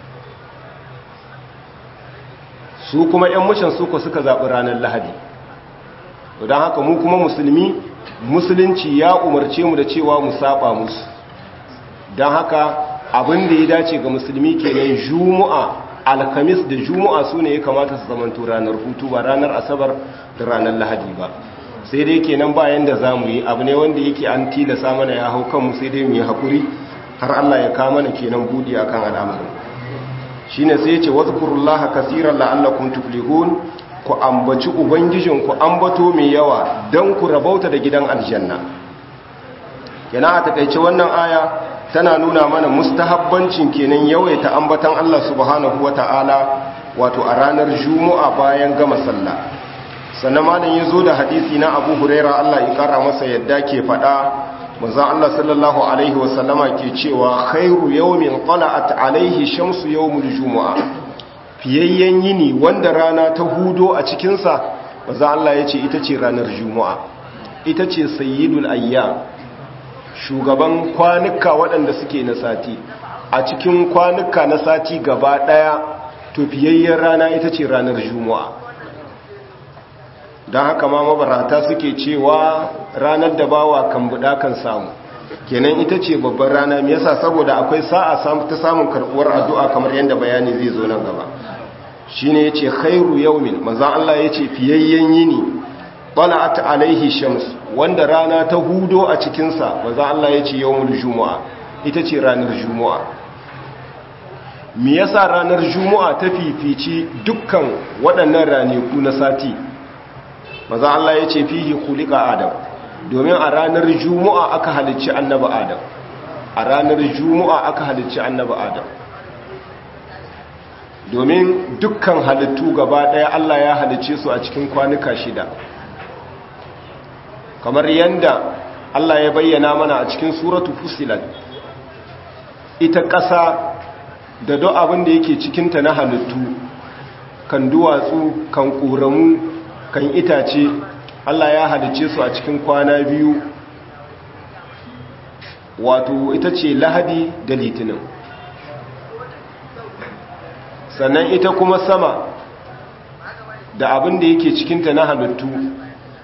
su kuma 'yan mushan suko suka zaɓi ranar lahadi don haka mu kuma musulmi musulunci ya umarce mu da cewa mu saba musu don haka abin da ya dace ga musulmi kenan juma'a alkamis da juma'a su ne ya kamata su zamanto ranar hutu ba ranar asabar da ranar lahadi ba sai dai kenan bayan da za mu yi abu ne wanda yake an tilasa mana ya hau kanmu sai dai mu yi haƙuri har allah ya kama mana kenan buɗi akan al'amarin shine sai yace wazkurullaha kaseeran la'allakum tuflihun ku ambaci ubangijin ku ambato mai yawa dan ku rabauta da gidan aljanna yana a takeice wannan aya tana nuna mana mustahabbancin kenan yawaita ambatan Allah subhanahu wata'ala wato a ranar juma'a bayan gama sallah sannan malam yazo da hadisi na Abu Huraira Allah ya kara masa yadda ke fada manzo Allah sallallahu alaihi wasallama ke cewa khairu yawmin qala'at alaihi shamsu yawmul jumu'a fiyayyen yini wanda rana ta hudo a cikin sa manzo Allah yace ita ce ranar juma'a ita ce sayyidul ayyam shugaban kwanuka waɗanda suke na sati a cikin kwanuka na sati gaba daya to fiyayyen rana ita ce ranar juma'a don haka ma mabarata suke cewa ranar da bawa kan buɗa kan samu kenan ita ce babban rana me yasa saboda akwai sa'a ta samun karɓuwar addu'a kamar yadda bayani zai zo nan gaba shine yace khairu yawmin manzon Allah yace fiyayyen yini bala'at alaihi shams wanda rana ta hudo a cikin sa manzon Allah yace yawmul jumu'a ita ce ranar jumu'a me yasa ranar jumu'a ta fifici dukkan waɗannan ranaku na sati maza Allah ya ce fihi kulika adam domin a ranar juma'a aka halicci annaba adam a ranar juma'a aka halicci annaba adam domin dukkan halittu gaba ɗaya Allah ya halicce su a cikin kwanuka shida kamar yadda Allah ya bayyana mana a cikin suratu fusilat ita ƙasa da do abin da yake cikinta na halittu kan duwatsu kan ƙoramu kan itace Allah ya halice su a cikin kwana biyu wato ita ce lahadi da litinin sannan ita kuma sama da abin da yake cikinta na halittu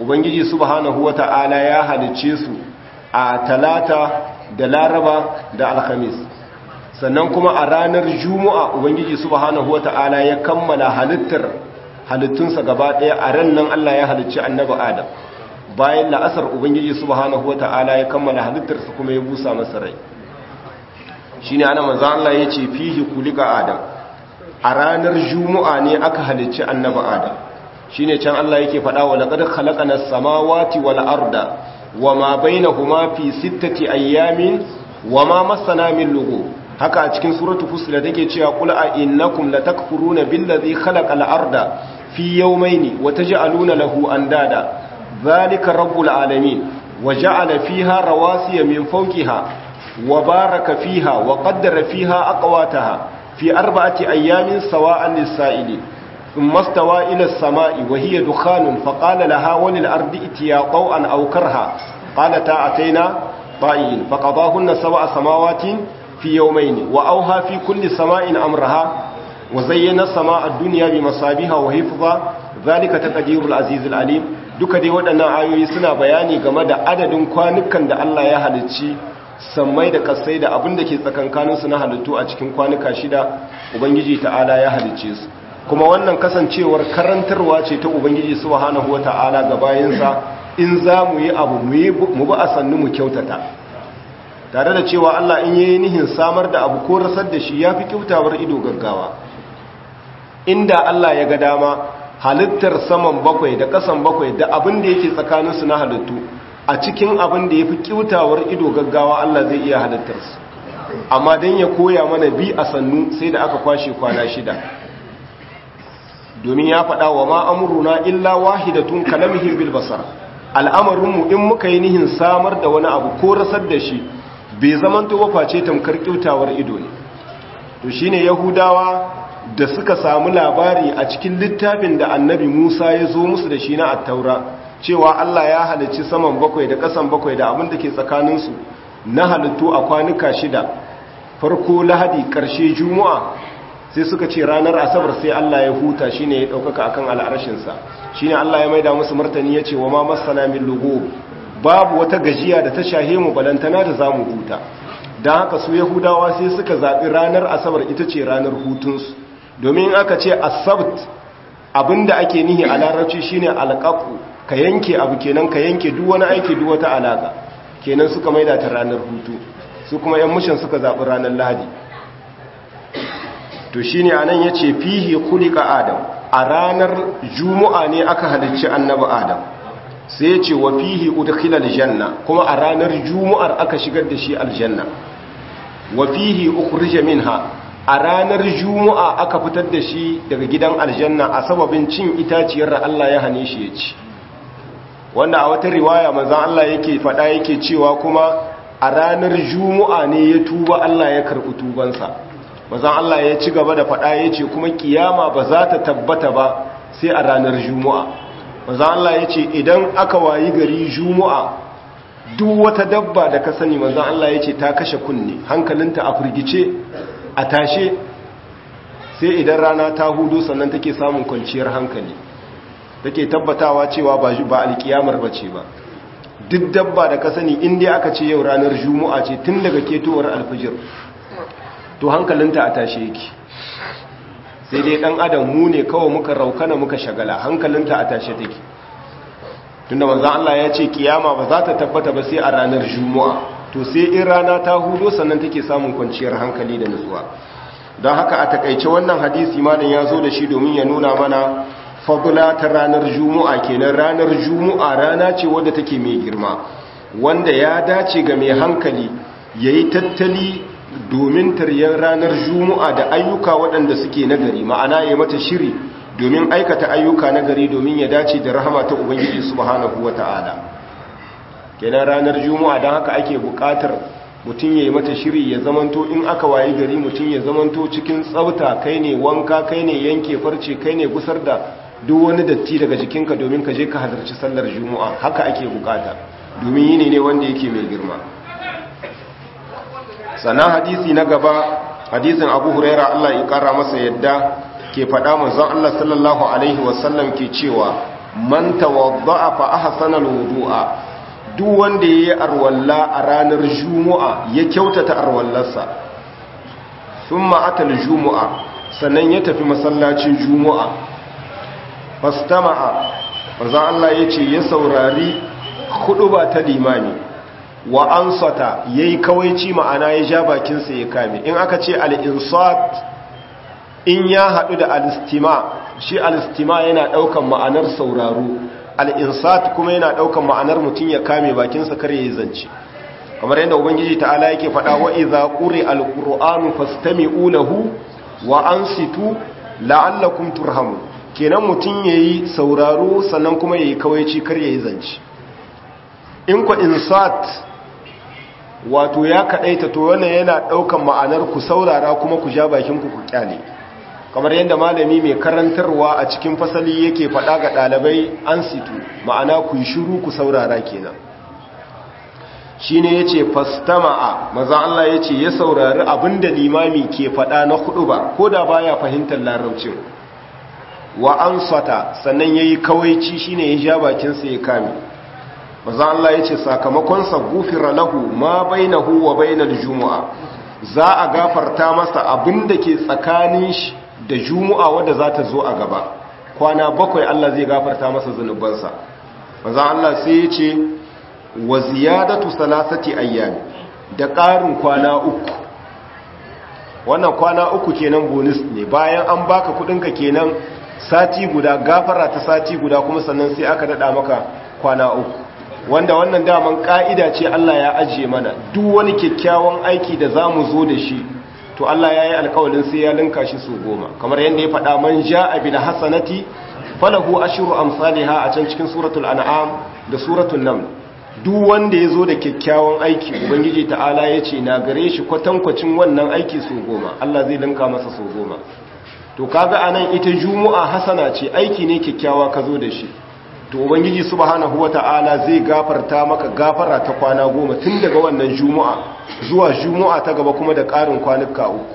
ubangiji subhanahu wata'ala ya halicce su a talata da laraba da alhamis sannan kuma a ranar juma'a ubangiji subhanahu wata'ala ya kammala halittar halittunsa gaba ɗaya a ran nan Allah ya halicci annabi Adam bayan la'asar ubangiji subhanahu wata'ala ya kammala halittarsa kuma ya busa masa rai shine ana manzo Allah ya ce fihi kulika Adam a ranar juma'a ne aka halicci annabi Adam shine can Allah yake faɗa wa laqad khalaqana as-samawati wal arda wama bainahuma fi sittati ayyamin wama massana min lughub haka a cikin suratu fusilat take cewa qul a innakum latakfuruna billazi khalaqa al-arda fi yawmayni wa taj'aluna lahu andada dhalika rabbul alamin wa ja'ala fiha rawasiya min fawqiha wa baraka fiha wa qaddara fiha aqwataha fi arba'ati ayyamin sawa'an lis-sa'ilin ثم استوى إلى السماء وهي دخان فقال لها وللأرض اتيا طوعا أو كرها قالتا أتينا طائعين فقضاهن سبع سماوات في يومين وأوها في كل سماء أمرها وزين السماء الدنيا بمصابيها وحفظا ذلك تقدير العزيز العليم duka dai waɗannan ayoyi suna bayani game da adadin kwanukan da Allah ya halicci sammai da kasai da abin da ke tsakankaninsu na halittu a cikin kwanuka shida ubangiji ta'ala ya halicce su kuma wannan kasancewar karantarwa ce ta ubangiji subhanahu wata'ala ga bayansa in za mu yi abu mu ba a sannu mu kyautata tare da cewa Allah in yi nihin samar da abu ko rasar da shi ya fi kyautawar ido gaggawa inda Allah ya ga dama halittar saman bakwai da kasan bakwai da abin da yake tsakaninsu na halittu a cikin abin da ya fi kyautawar ido gaggawa Allah zai iya halittarsu amma don ya koya mana bi a sannu sai da aka kwashe kwana shida domin ya faɗa wa ma amuruna illa wahidatun kalamihim bil basar al'amarinmu in muka yi nihin samar da wani abu ko rasar da shi bai zamanto ba face tamkar kyautawar ido ne to shine yahudawa da suka samu labari a cikin littafin da annabi Musa ya zo musu da shi na attaura cewa Allah ya halicci saman bakwai da ƙasan bakwai da abin da ke tsakaninsu na halittu a kwanuka shida farko lahadi ƙarshe juma'a sai suka ce ranar asabar sai Allah ya huta shine ya ɗaukaka akan al'arshinsa shine Allah ya maida musu martani ya ce wa ma masana min lugu babu wata gajiya da ta shahe mu balantana da zamu huta don haka su yahudawa sai suka zaɓi ranar asabar ita ce ranar hutunsu domin aka ce asabt abinda ake nihi a larabci shine alƙaƙu ka yanke abu kenan ka yanke duk wani aiki duk wata alaƙa kenan suka maida ta ranar hutu su kuma yan mushin suka zaɓi ranar lahadi to shine anan yace fihi khuliqa adam a ranar juma'a ne aka halicci annabi adam sai yace wa fihi udkhila aljanna kuma a ranar juma'ar aka shigar da shi aljanna wa fihi ukhrija minha a ranar juma'a aka fitar da shi daga gidan aljanna a sababin cin itaciyar da Allah ya hane shi ya ci wanda a wata riwaya manzon Allah yake faɗa yake cewa kuma a ranar juma'a ne ya tuba Allah ya karɓi tubansa manzon Allah ya ci gaba da faɗa ya ce kuma kiyama ba za ta tabbata ba sai a ranar juma'a manzon Allah ya ce idan aka wayi gari juma'a duk wata dabba da ka sani manzon Allah ya ce ta kashe kunne hankalinta a firgice a tashe sai idan rana ta hudu sannan take samun kwanciyar hankali take tabbatawa cewa ba ba alkiyamar bace ba duk dabba da ka sani inda aka ce yau ranar juma'a ce tun daga ketowar alfijir to hankalinta a tashe yake sai dai dan adam mu ne kawai muka raukana muka shagala hankalinta a tashe take tunda manzo Allah ya ce kiyama ba za ta tabbata ba sai a ranar juma'a to sai in rana ta hudo sannan take samun kwanciyar hankali da nutsuwa don haka a takaice wannan hadisi malam ya zo da shi domin ya nuna mana fadula ta ranar juma'a kenan ranar juma'a rana ce wadda take mai girma wanda ya dace ga mai hankali yayi tattali domin taryar ranar juma'a da ayyuka waɗanda suke nagari ma'ana ya mata shiri domin aikata ayyuka nagari domin ya dace da rahama ta ubangiji subhanahu wata'ala kenan ranar juma'a don haka ake buƙatar mutum ya yi mata shiri ya zamanto in aka wayi gari mutum ya zamanto cikin tsafta kai ne wanka kai ne yanke farce kai ne gusar da duk wani datti daga jikinka domin ka je ka halarci sallar juma'a haka ake bukata domin yini ne wanda yake mai girma sannan hadisi na gaba hadisin abu huraira allah ya kara masa yadda ke faɗa manzon allah sallallahu alaihi wasallam ke cewa man tawadda'a fa ahsana alwudu'a duk wanda yayi arwalla a ranar juma'a ya kyautata arwallarsa thumma atal juma'a sannan ya tafi masallacin juma'a fastama'a manzo Allah yace ya saurari ba ta limami wa ansata yayi kawaici ma'ana ya ja bakin sa ya kame in aka ce al-insat in ya hadu da al-istima shi al-istima yana daukan ma'anar sauraro al-insat kuma yana daukan ma'anar mutun ya kame bakin sa kar yayi zance kamar yadda ubangiji ta'ala yake faɗa wa idza quri al-qur'anu fastami'u lahu wa ansitu la'allakum turhamun kenan mutun yayi sauraro sannan kuma yayi kawaici kar yayi zance in ku insat wato ya kadaita to wannan yana daukan ma'anar ku saurara kuma ku ja bakin ku ku kyale kamar yadda malami mai karantarwa a cikin fasali yake faɗa ga ɗalibai an situ ma'ana ku yi shiru ku saurara kenan shi ne ya ce fastama'a maza Allah ya ce ya saurari abinda limami ke faɗa na hudu ba ko da baya fahimtar larabcin wa an sata sannan ya yi kawaici shi ne ya ja bakinsa ya kame maza Allah ya ce sakamakonsa gufira lahu ma bainahu wa bainal juma'a za a gafarta masa abinda ke tsakanin shi da juma'a wadda za ta zo a gaba kwana bakwai Allah zai gafarta masa zunubansa maza Allah sai ya ce wa ziyadatu salasati ayyami da ƙarin kwana uku wannan kwana uku kenan bonus ne bayan an baka kudinka kenan sati guda gafara ta sati guda kuma sannan sai aka dada maka kwana uku wanda wannan daman ka'ida ce Allah ya ajiye mana duk wani kyakkyawan aiki da zamu zo da shi to Allah ya yi alkawalin sai ya linka shi su goma kamar yadda ya faɗa man ja'a bil hasanati falahu ashru amsalha a can cikin suratul an'am da suratul naml duk wanda ya zo da kyakkyawan aiki ubangiji ta'ala ya ce na gare shi kwatankwacin wannan aiki su goma Allah zai linka masa su goma to kaga anan ita juma'a hasana ce aiki ne kyakkyawa ka zo da shi to ubangiji subhanahu wata'ala zai gafarta maka gafara ta kwana goma tun daga wannan juma'a zuwa juma'a ta gaba kuma da ƙarin kwanuka uku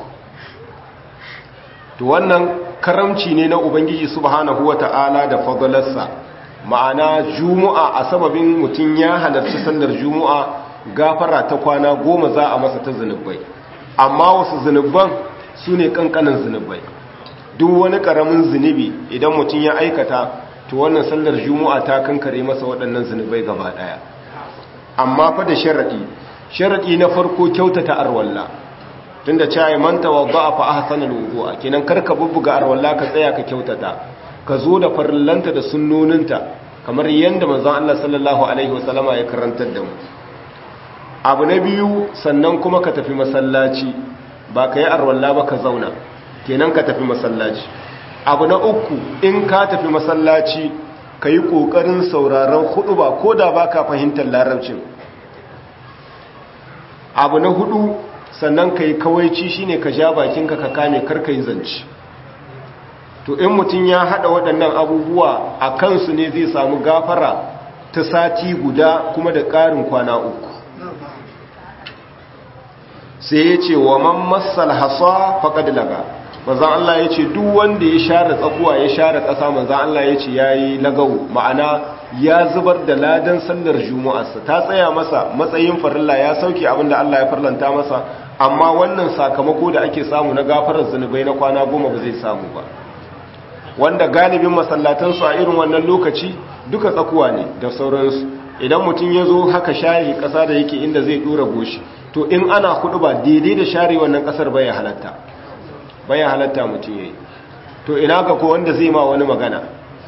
to wannan karamci ne na ubangiji subhanahu wata'ala da fadalarsa ma'ana juma'a a sababin mutum ya halarci sallar juma'a gafara ta kwana goma za a masa ta zunubai amma wasu zunuban su ne kankanin zunubai duk wani karamin zunubi idan mutum ya aikata to wannan sallar juma'a ta kankare masa waɗannan zunubai gaba ɗaya amma fa da sharaɗi sharaɗi na farko kyautata arwalla tunda cewa man tawadda fa ahsanal wudu'a kenan karka bubbuga arwalla ka tsaya ka kyautata ka zo da farillanta da sunnoninta kamar yadda manzon Allah sallallahu alaihi wasallama ya karantar da mu abu na biyu sannan kuma ka tafi masallaci ba ka yi arwalla ba ka zauna kenan ka tafi masallaci abu na uku in ka tafi masallaci ka yi ƙoƙarin sauraron hudu ba ko da ba ka fahimtar larabcin abu na hudu sannan ka yi kawaici shine ka ja bakinka ka kame karka yi zanci to in mutum ya hada waɗannan abubuwa a kansu ne zai samu gafara ta sati guda kuma da ƙarin kwana uku sai ya ce wa man massal hasa faqad laga manzon Allah ya ce duk wanda ya share tsakuwa ya share ƙasa manzon Allah ya ce yayi lagau ma'ana ya zubar da ladan sallar juma'arsa ta tsaya masa matsayin farilla ya sauke abinda Allah ya farlanta masa amma wannan sakamako da ake samu na gafarar zunubai na kwana goma ba zai samu ba wanda galibin masallatansu a irin wannan lokaci duka tsakuwa ne da sauransu idan mutum ya zo haka share ƙasa da yake inda zai ɗora goshi to in ana hudu ba daidai da share wannan ƙasar baya halatta baya halatta mutum ya yi to ina ga ko wanda zai ma wani magana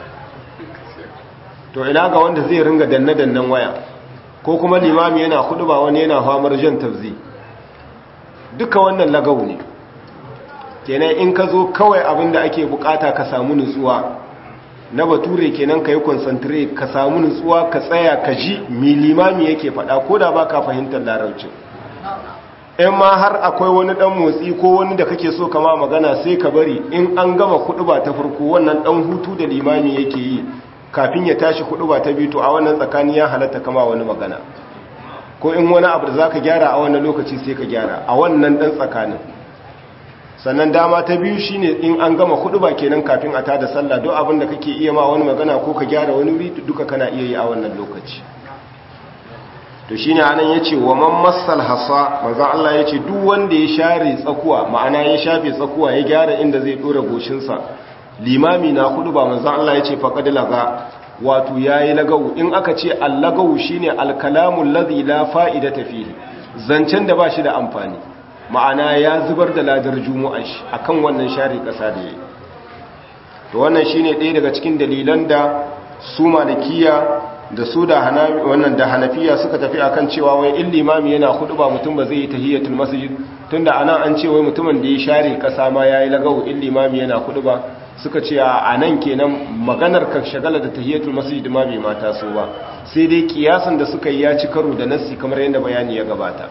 to ina ga wanda zai ringa danne-dannen waya ko kuma limami yana hudu ba wani yana famar jan tafzi duka wannan lagau ne kenan in ka zo kawai abin da ake bukata ka samu nutsuwa na bature kenan ka yi concentrate ka samu nutsuwa ka tsaya ka ji mi limami yake faɗa ko da ba ka fahimtar larabcin in ma har akwai wani ɗan motsi ko wani da kake so kama magana sai ka bari in an gama kuɗu ba ta farko wannan ɗan hutu da limami yake yi kafin ya tashi kuɗu ba ta biyu to a wannan tsakani ya halatta kama wani magana ko in wani abu da za ka gyara a wannan lokaci sai ka gyara a wannan ɗan tsakanin sannan dama ta biyu shine in an gama hudu ba kenan kafin a tada sallah duk abin da kake iya ma wani magana ko ka gyara wani wuri duka kana iya yi a wannan lokaci to shine anan yace wa man massal hasa manzo Allah yace duk wanda ya share tsakuwa ma'ana ya shafe tsakuwa ya gyara inda zai dora goshin sa limami na hudu ba manzo Allah yace faqad laga wato yayi lagawu in aka ce allagawu shine alkalamu alladhi la fa'idata fihi zancen da bashi da amfani ma'ana ya zubar da ladar juma'a shi akan wannan share kasa da yayi to wannan shine ɗaya daga cikin dalilan da su malikiya da su da wannan da hanafiya suka tafi akan cewa wai in limami yana hudu ba mutum ba zai yi tahiyatul masjid tunda anan an ce wai mutumin da ya share kasa ma yayi lagawo in limami yana hudu ba suka ce a nan kenan maganar ka shagala da tahiyatul masjid ma bai mata so ba sai dai kiyasan da suka yi ya ci karo da nassi kamar yadda bayani ya gabata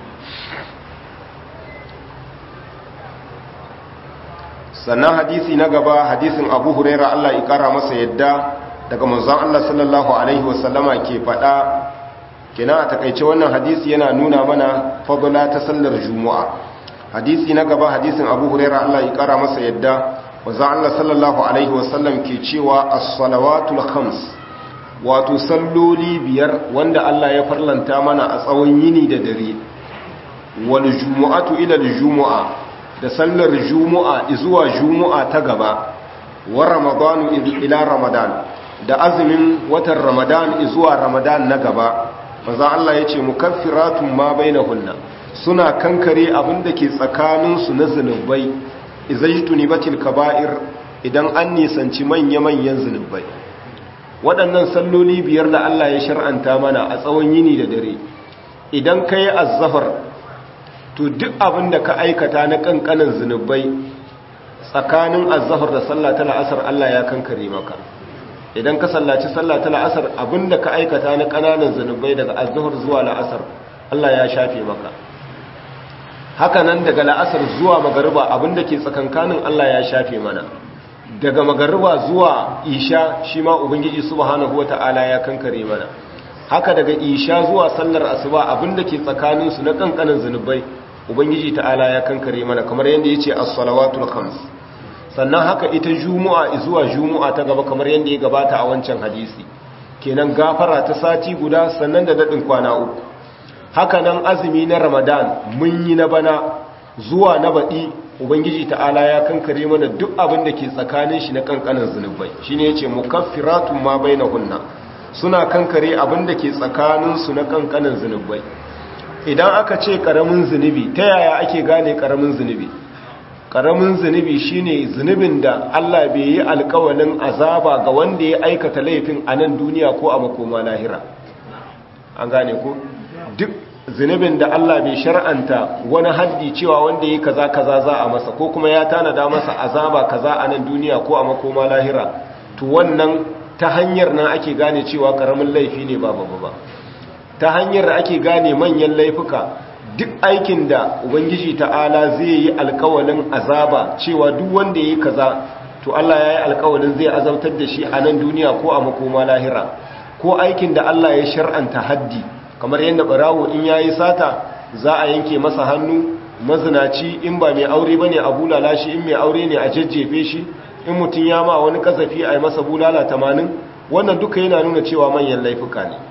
sannan hadisi na gaba hadisin abu huraira Allah ya kara masa yadda daga manzon Allah sallallahu alaihi wasallama ke faɗa kina a takaice wannan hadisi yana nuna mana fadla ta sallar juma'a hadisi na gaba hadisin abu huraira Allah ya kara masa yadda manzon Allah sallallahu alaihi wasallam ke cewa as-salawatul khams wato salloli biyar wanda Allah ya farlanta mana a tsawon yini da dare wal jumu'atu ila al-jumu'a da sallar jumu'a zuwa jumu'a ta gaba wa ramadanu ila ramadan da azumin watan ramadan zuwa ramadan na gaba maza Allah ya ce mukaffiratun ma bainahunna suna kankare abinda ke tsakaninsu na zunubai izajtuni batil kaba'ir idan an nisanci manya-manyan zunubai waɗannan salloli biyar da Allah ya shar'anta mana a tsawon yini da dare idan ka yi azzafar to duk abin da ka aikata na kankanin zunubai tsakanin azzafar da sallah ta la'asar Allah ya kankare maka idan ka sallaci sallah ta la'asar abin da ka aikata na kananan zunubai daga azzafar zuwa la'asar Allah ya shafe maka haka nan daga la'asar zuwa magariba abin da ke tsakankanin Allah ya shafe mana daga magariba zuwa isha shi ma ubangiji subhanahu wata'ala ya kankare mana haka daga isha zuwa sallar asuba abinda ke tsakaninsu na kankanin zunubai ubangiji ta'ala ya kankare mana kamar yadda ya ce as-salawatul khams sannan haka ita juma'a zuwa juma'a ta gaba kamar yadda ya gabata a wancan hadisi kenan gafara ta sati guda sannan da dadin kwana uku haka nan azumi na ramadan mun yi na bana zuwa na baɗi ubangiji ta'ala ya kankare mana duk abin da ke tsakanin shi na kankanin zunubai shine yace mukaffiratun ma bainahunna suna kankare abin da ke tsakaninsu na kankanin zunubai idan aka ce karamin zunubi ta yaya ake gane karamin zunubi karamin zunubi shine zunubin da Allah bai yi alkawalin azaba ga wanda ya aikata laifin a nan duniya ko a makoma lahira an gane ko duk zunubin da Allah bai shar'anta wani haddi cewa wanda ya kaza kaza za a masa ko kuma ya tanada masa azaba kaza a nan duniya ko a makoma lahira to wannan ta hanyar nan ake gane cewa karamin laifi ne ba babba ba ta hanyar da ake gane manyan laifuka duk aikin da ubangiji ta'ala zai yi alkawalin azaba cewa duk wanda ya yi kaza to Allah ya yi alkawalin zai azabtar da shi a nan duniya ko a makoma lahira ko aikin da Allah ya shar'anta haddi kamar yadda barawo in ya yi sata za a yanke masa hannu mazinaci in ba mai aure ba ne a bulala shi in mai aure ne a jajjefe shi in mutum ya ma wani kasafi a yi masa bulala tamanin wannan duka yana nuna cewa manyan laifuka ne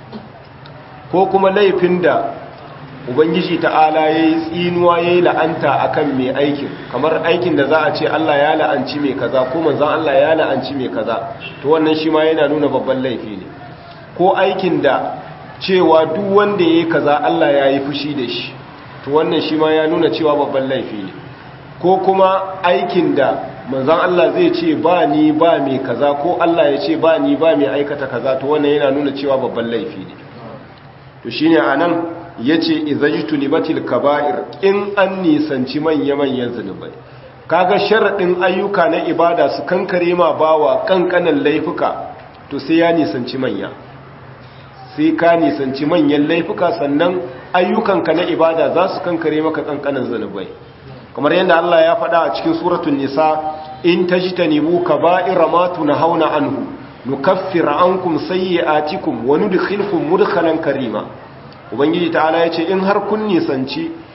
ko kuma laifin da ubangiji ta'ala ya yi tsinuwa ya yi la'anta a kan mai aikin kamar aikin da za a ce allah ya la'anci mai kaza ko manzan allah ya la'anci mai kaza to wannan shi ma yana nuna babban laifi ne ko aikin da cewa duk wanda ya yi kaza allah ya yi fushi da shi to wannan shi ma ya nuna cewa babban laifi ne ko kuma aikin da manzan Allah zai ce ba ni ba mai kaza ko Allah ya ce ba ni ba mai aikata kaza to wannan yana nuna cewa babban laifi ne to shine anan yace izajtu libatil kaba'ir in an nisanci manya-manyan zunubai kaga sharadin ayyuka na ibada su kankare ma bawa kankanan laifuka to sai ya nisanci manya sai ka nisanci manyan laifuka sannan ayyukanka na ibada za su kankare maka kankanan zunubai kamar yadda Allah ya faɗa a cikin suratul nisa in tajtanibu kaba'ira ma tunhauna anhu nukaffir ankum sayyi'atikum wa nudkhilkum mudkhalan karima ubangiji ta'ala yace in har kun nisanci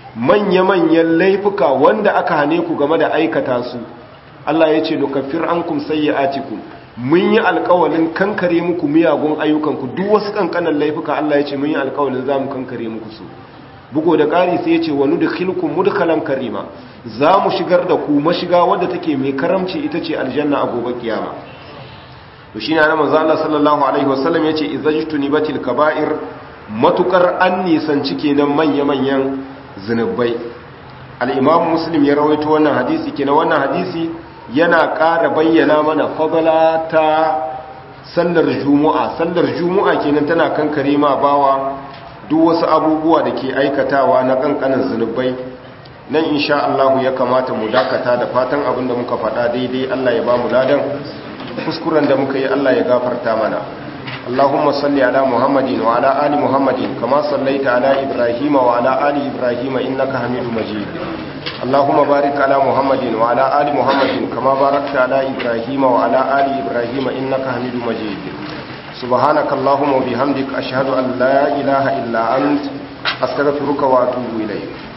manya-manyan laifuka wanda aka hane ku game da aikata su Allah ya ce nukaffir ankum sayyi'atikum mun yi alƙawalin kankare muku miyagun ayyukanku duk wasu kankanan laifuka Allah ya ce mun yi alƙawalin zamu kankare muku su bugo da ƙari sai ya ce wa nudkhilukum mudkhalan karima za mu shigar da ku mashiga wadda take mai karamci ita ce aljanna a gobe kiyama to shine annabi manzo Allah sallallahu alaihi wasallam yace izajtunibatil kaba'ir matukar an nisanci kenan manya-manyan zinubai al-imam muslim ya rawaito wannan hadisi kenan wannan hadisi yana ƙara bayyana mana fadala ta sallar juma'a sallar juma'a kenan tana kankare ma bawa duk wasu abubuwa da ke aikatawa na kankanin zunubai nan insha Allah ya kamata mu dakata da fatan abin da muka faɗa daidai Allah ya ba mu ladan kuskuren da muka yi Allah ya gafarta mana Allahumma salli ala Muhammadin wa ala ali Muhammadin kama sallaita ala Ibrahim wa ala ali Ibrahim innaka Hamidum Majid Allahumma barik ala Muhammadin wa ala ali Muhammadin kama barakta ala Ibrahim wa ala ali Ibrahim innaka Hamidum Majid Subhanaka Allahumma wa bihamdika ashhadu an la ilaha illa ant astaghfiruka wa atubu ilayk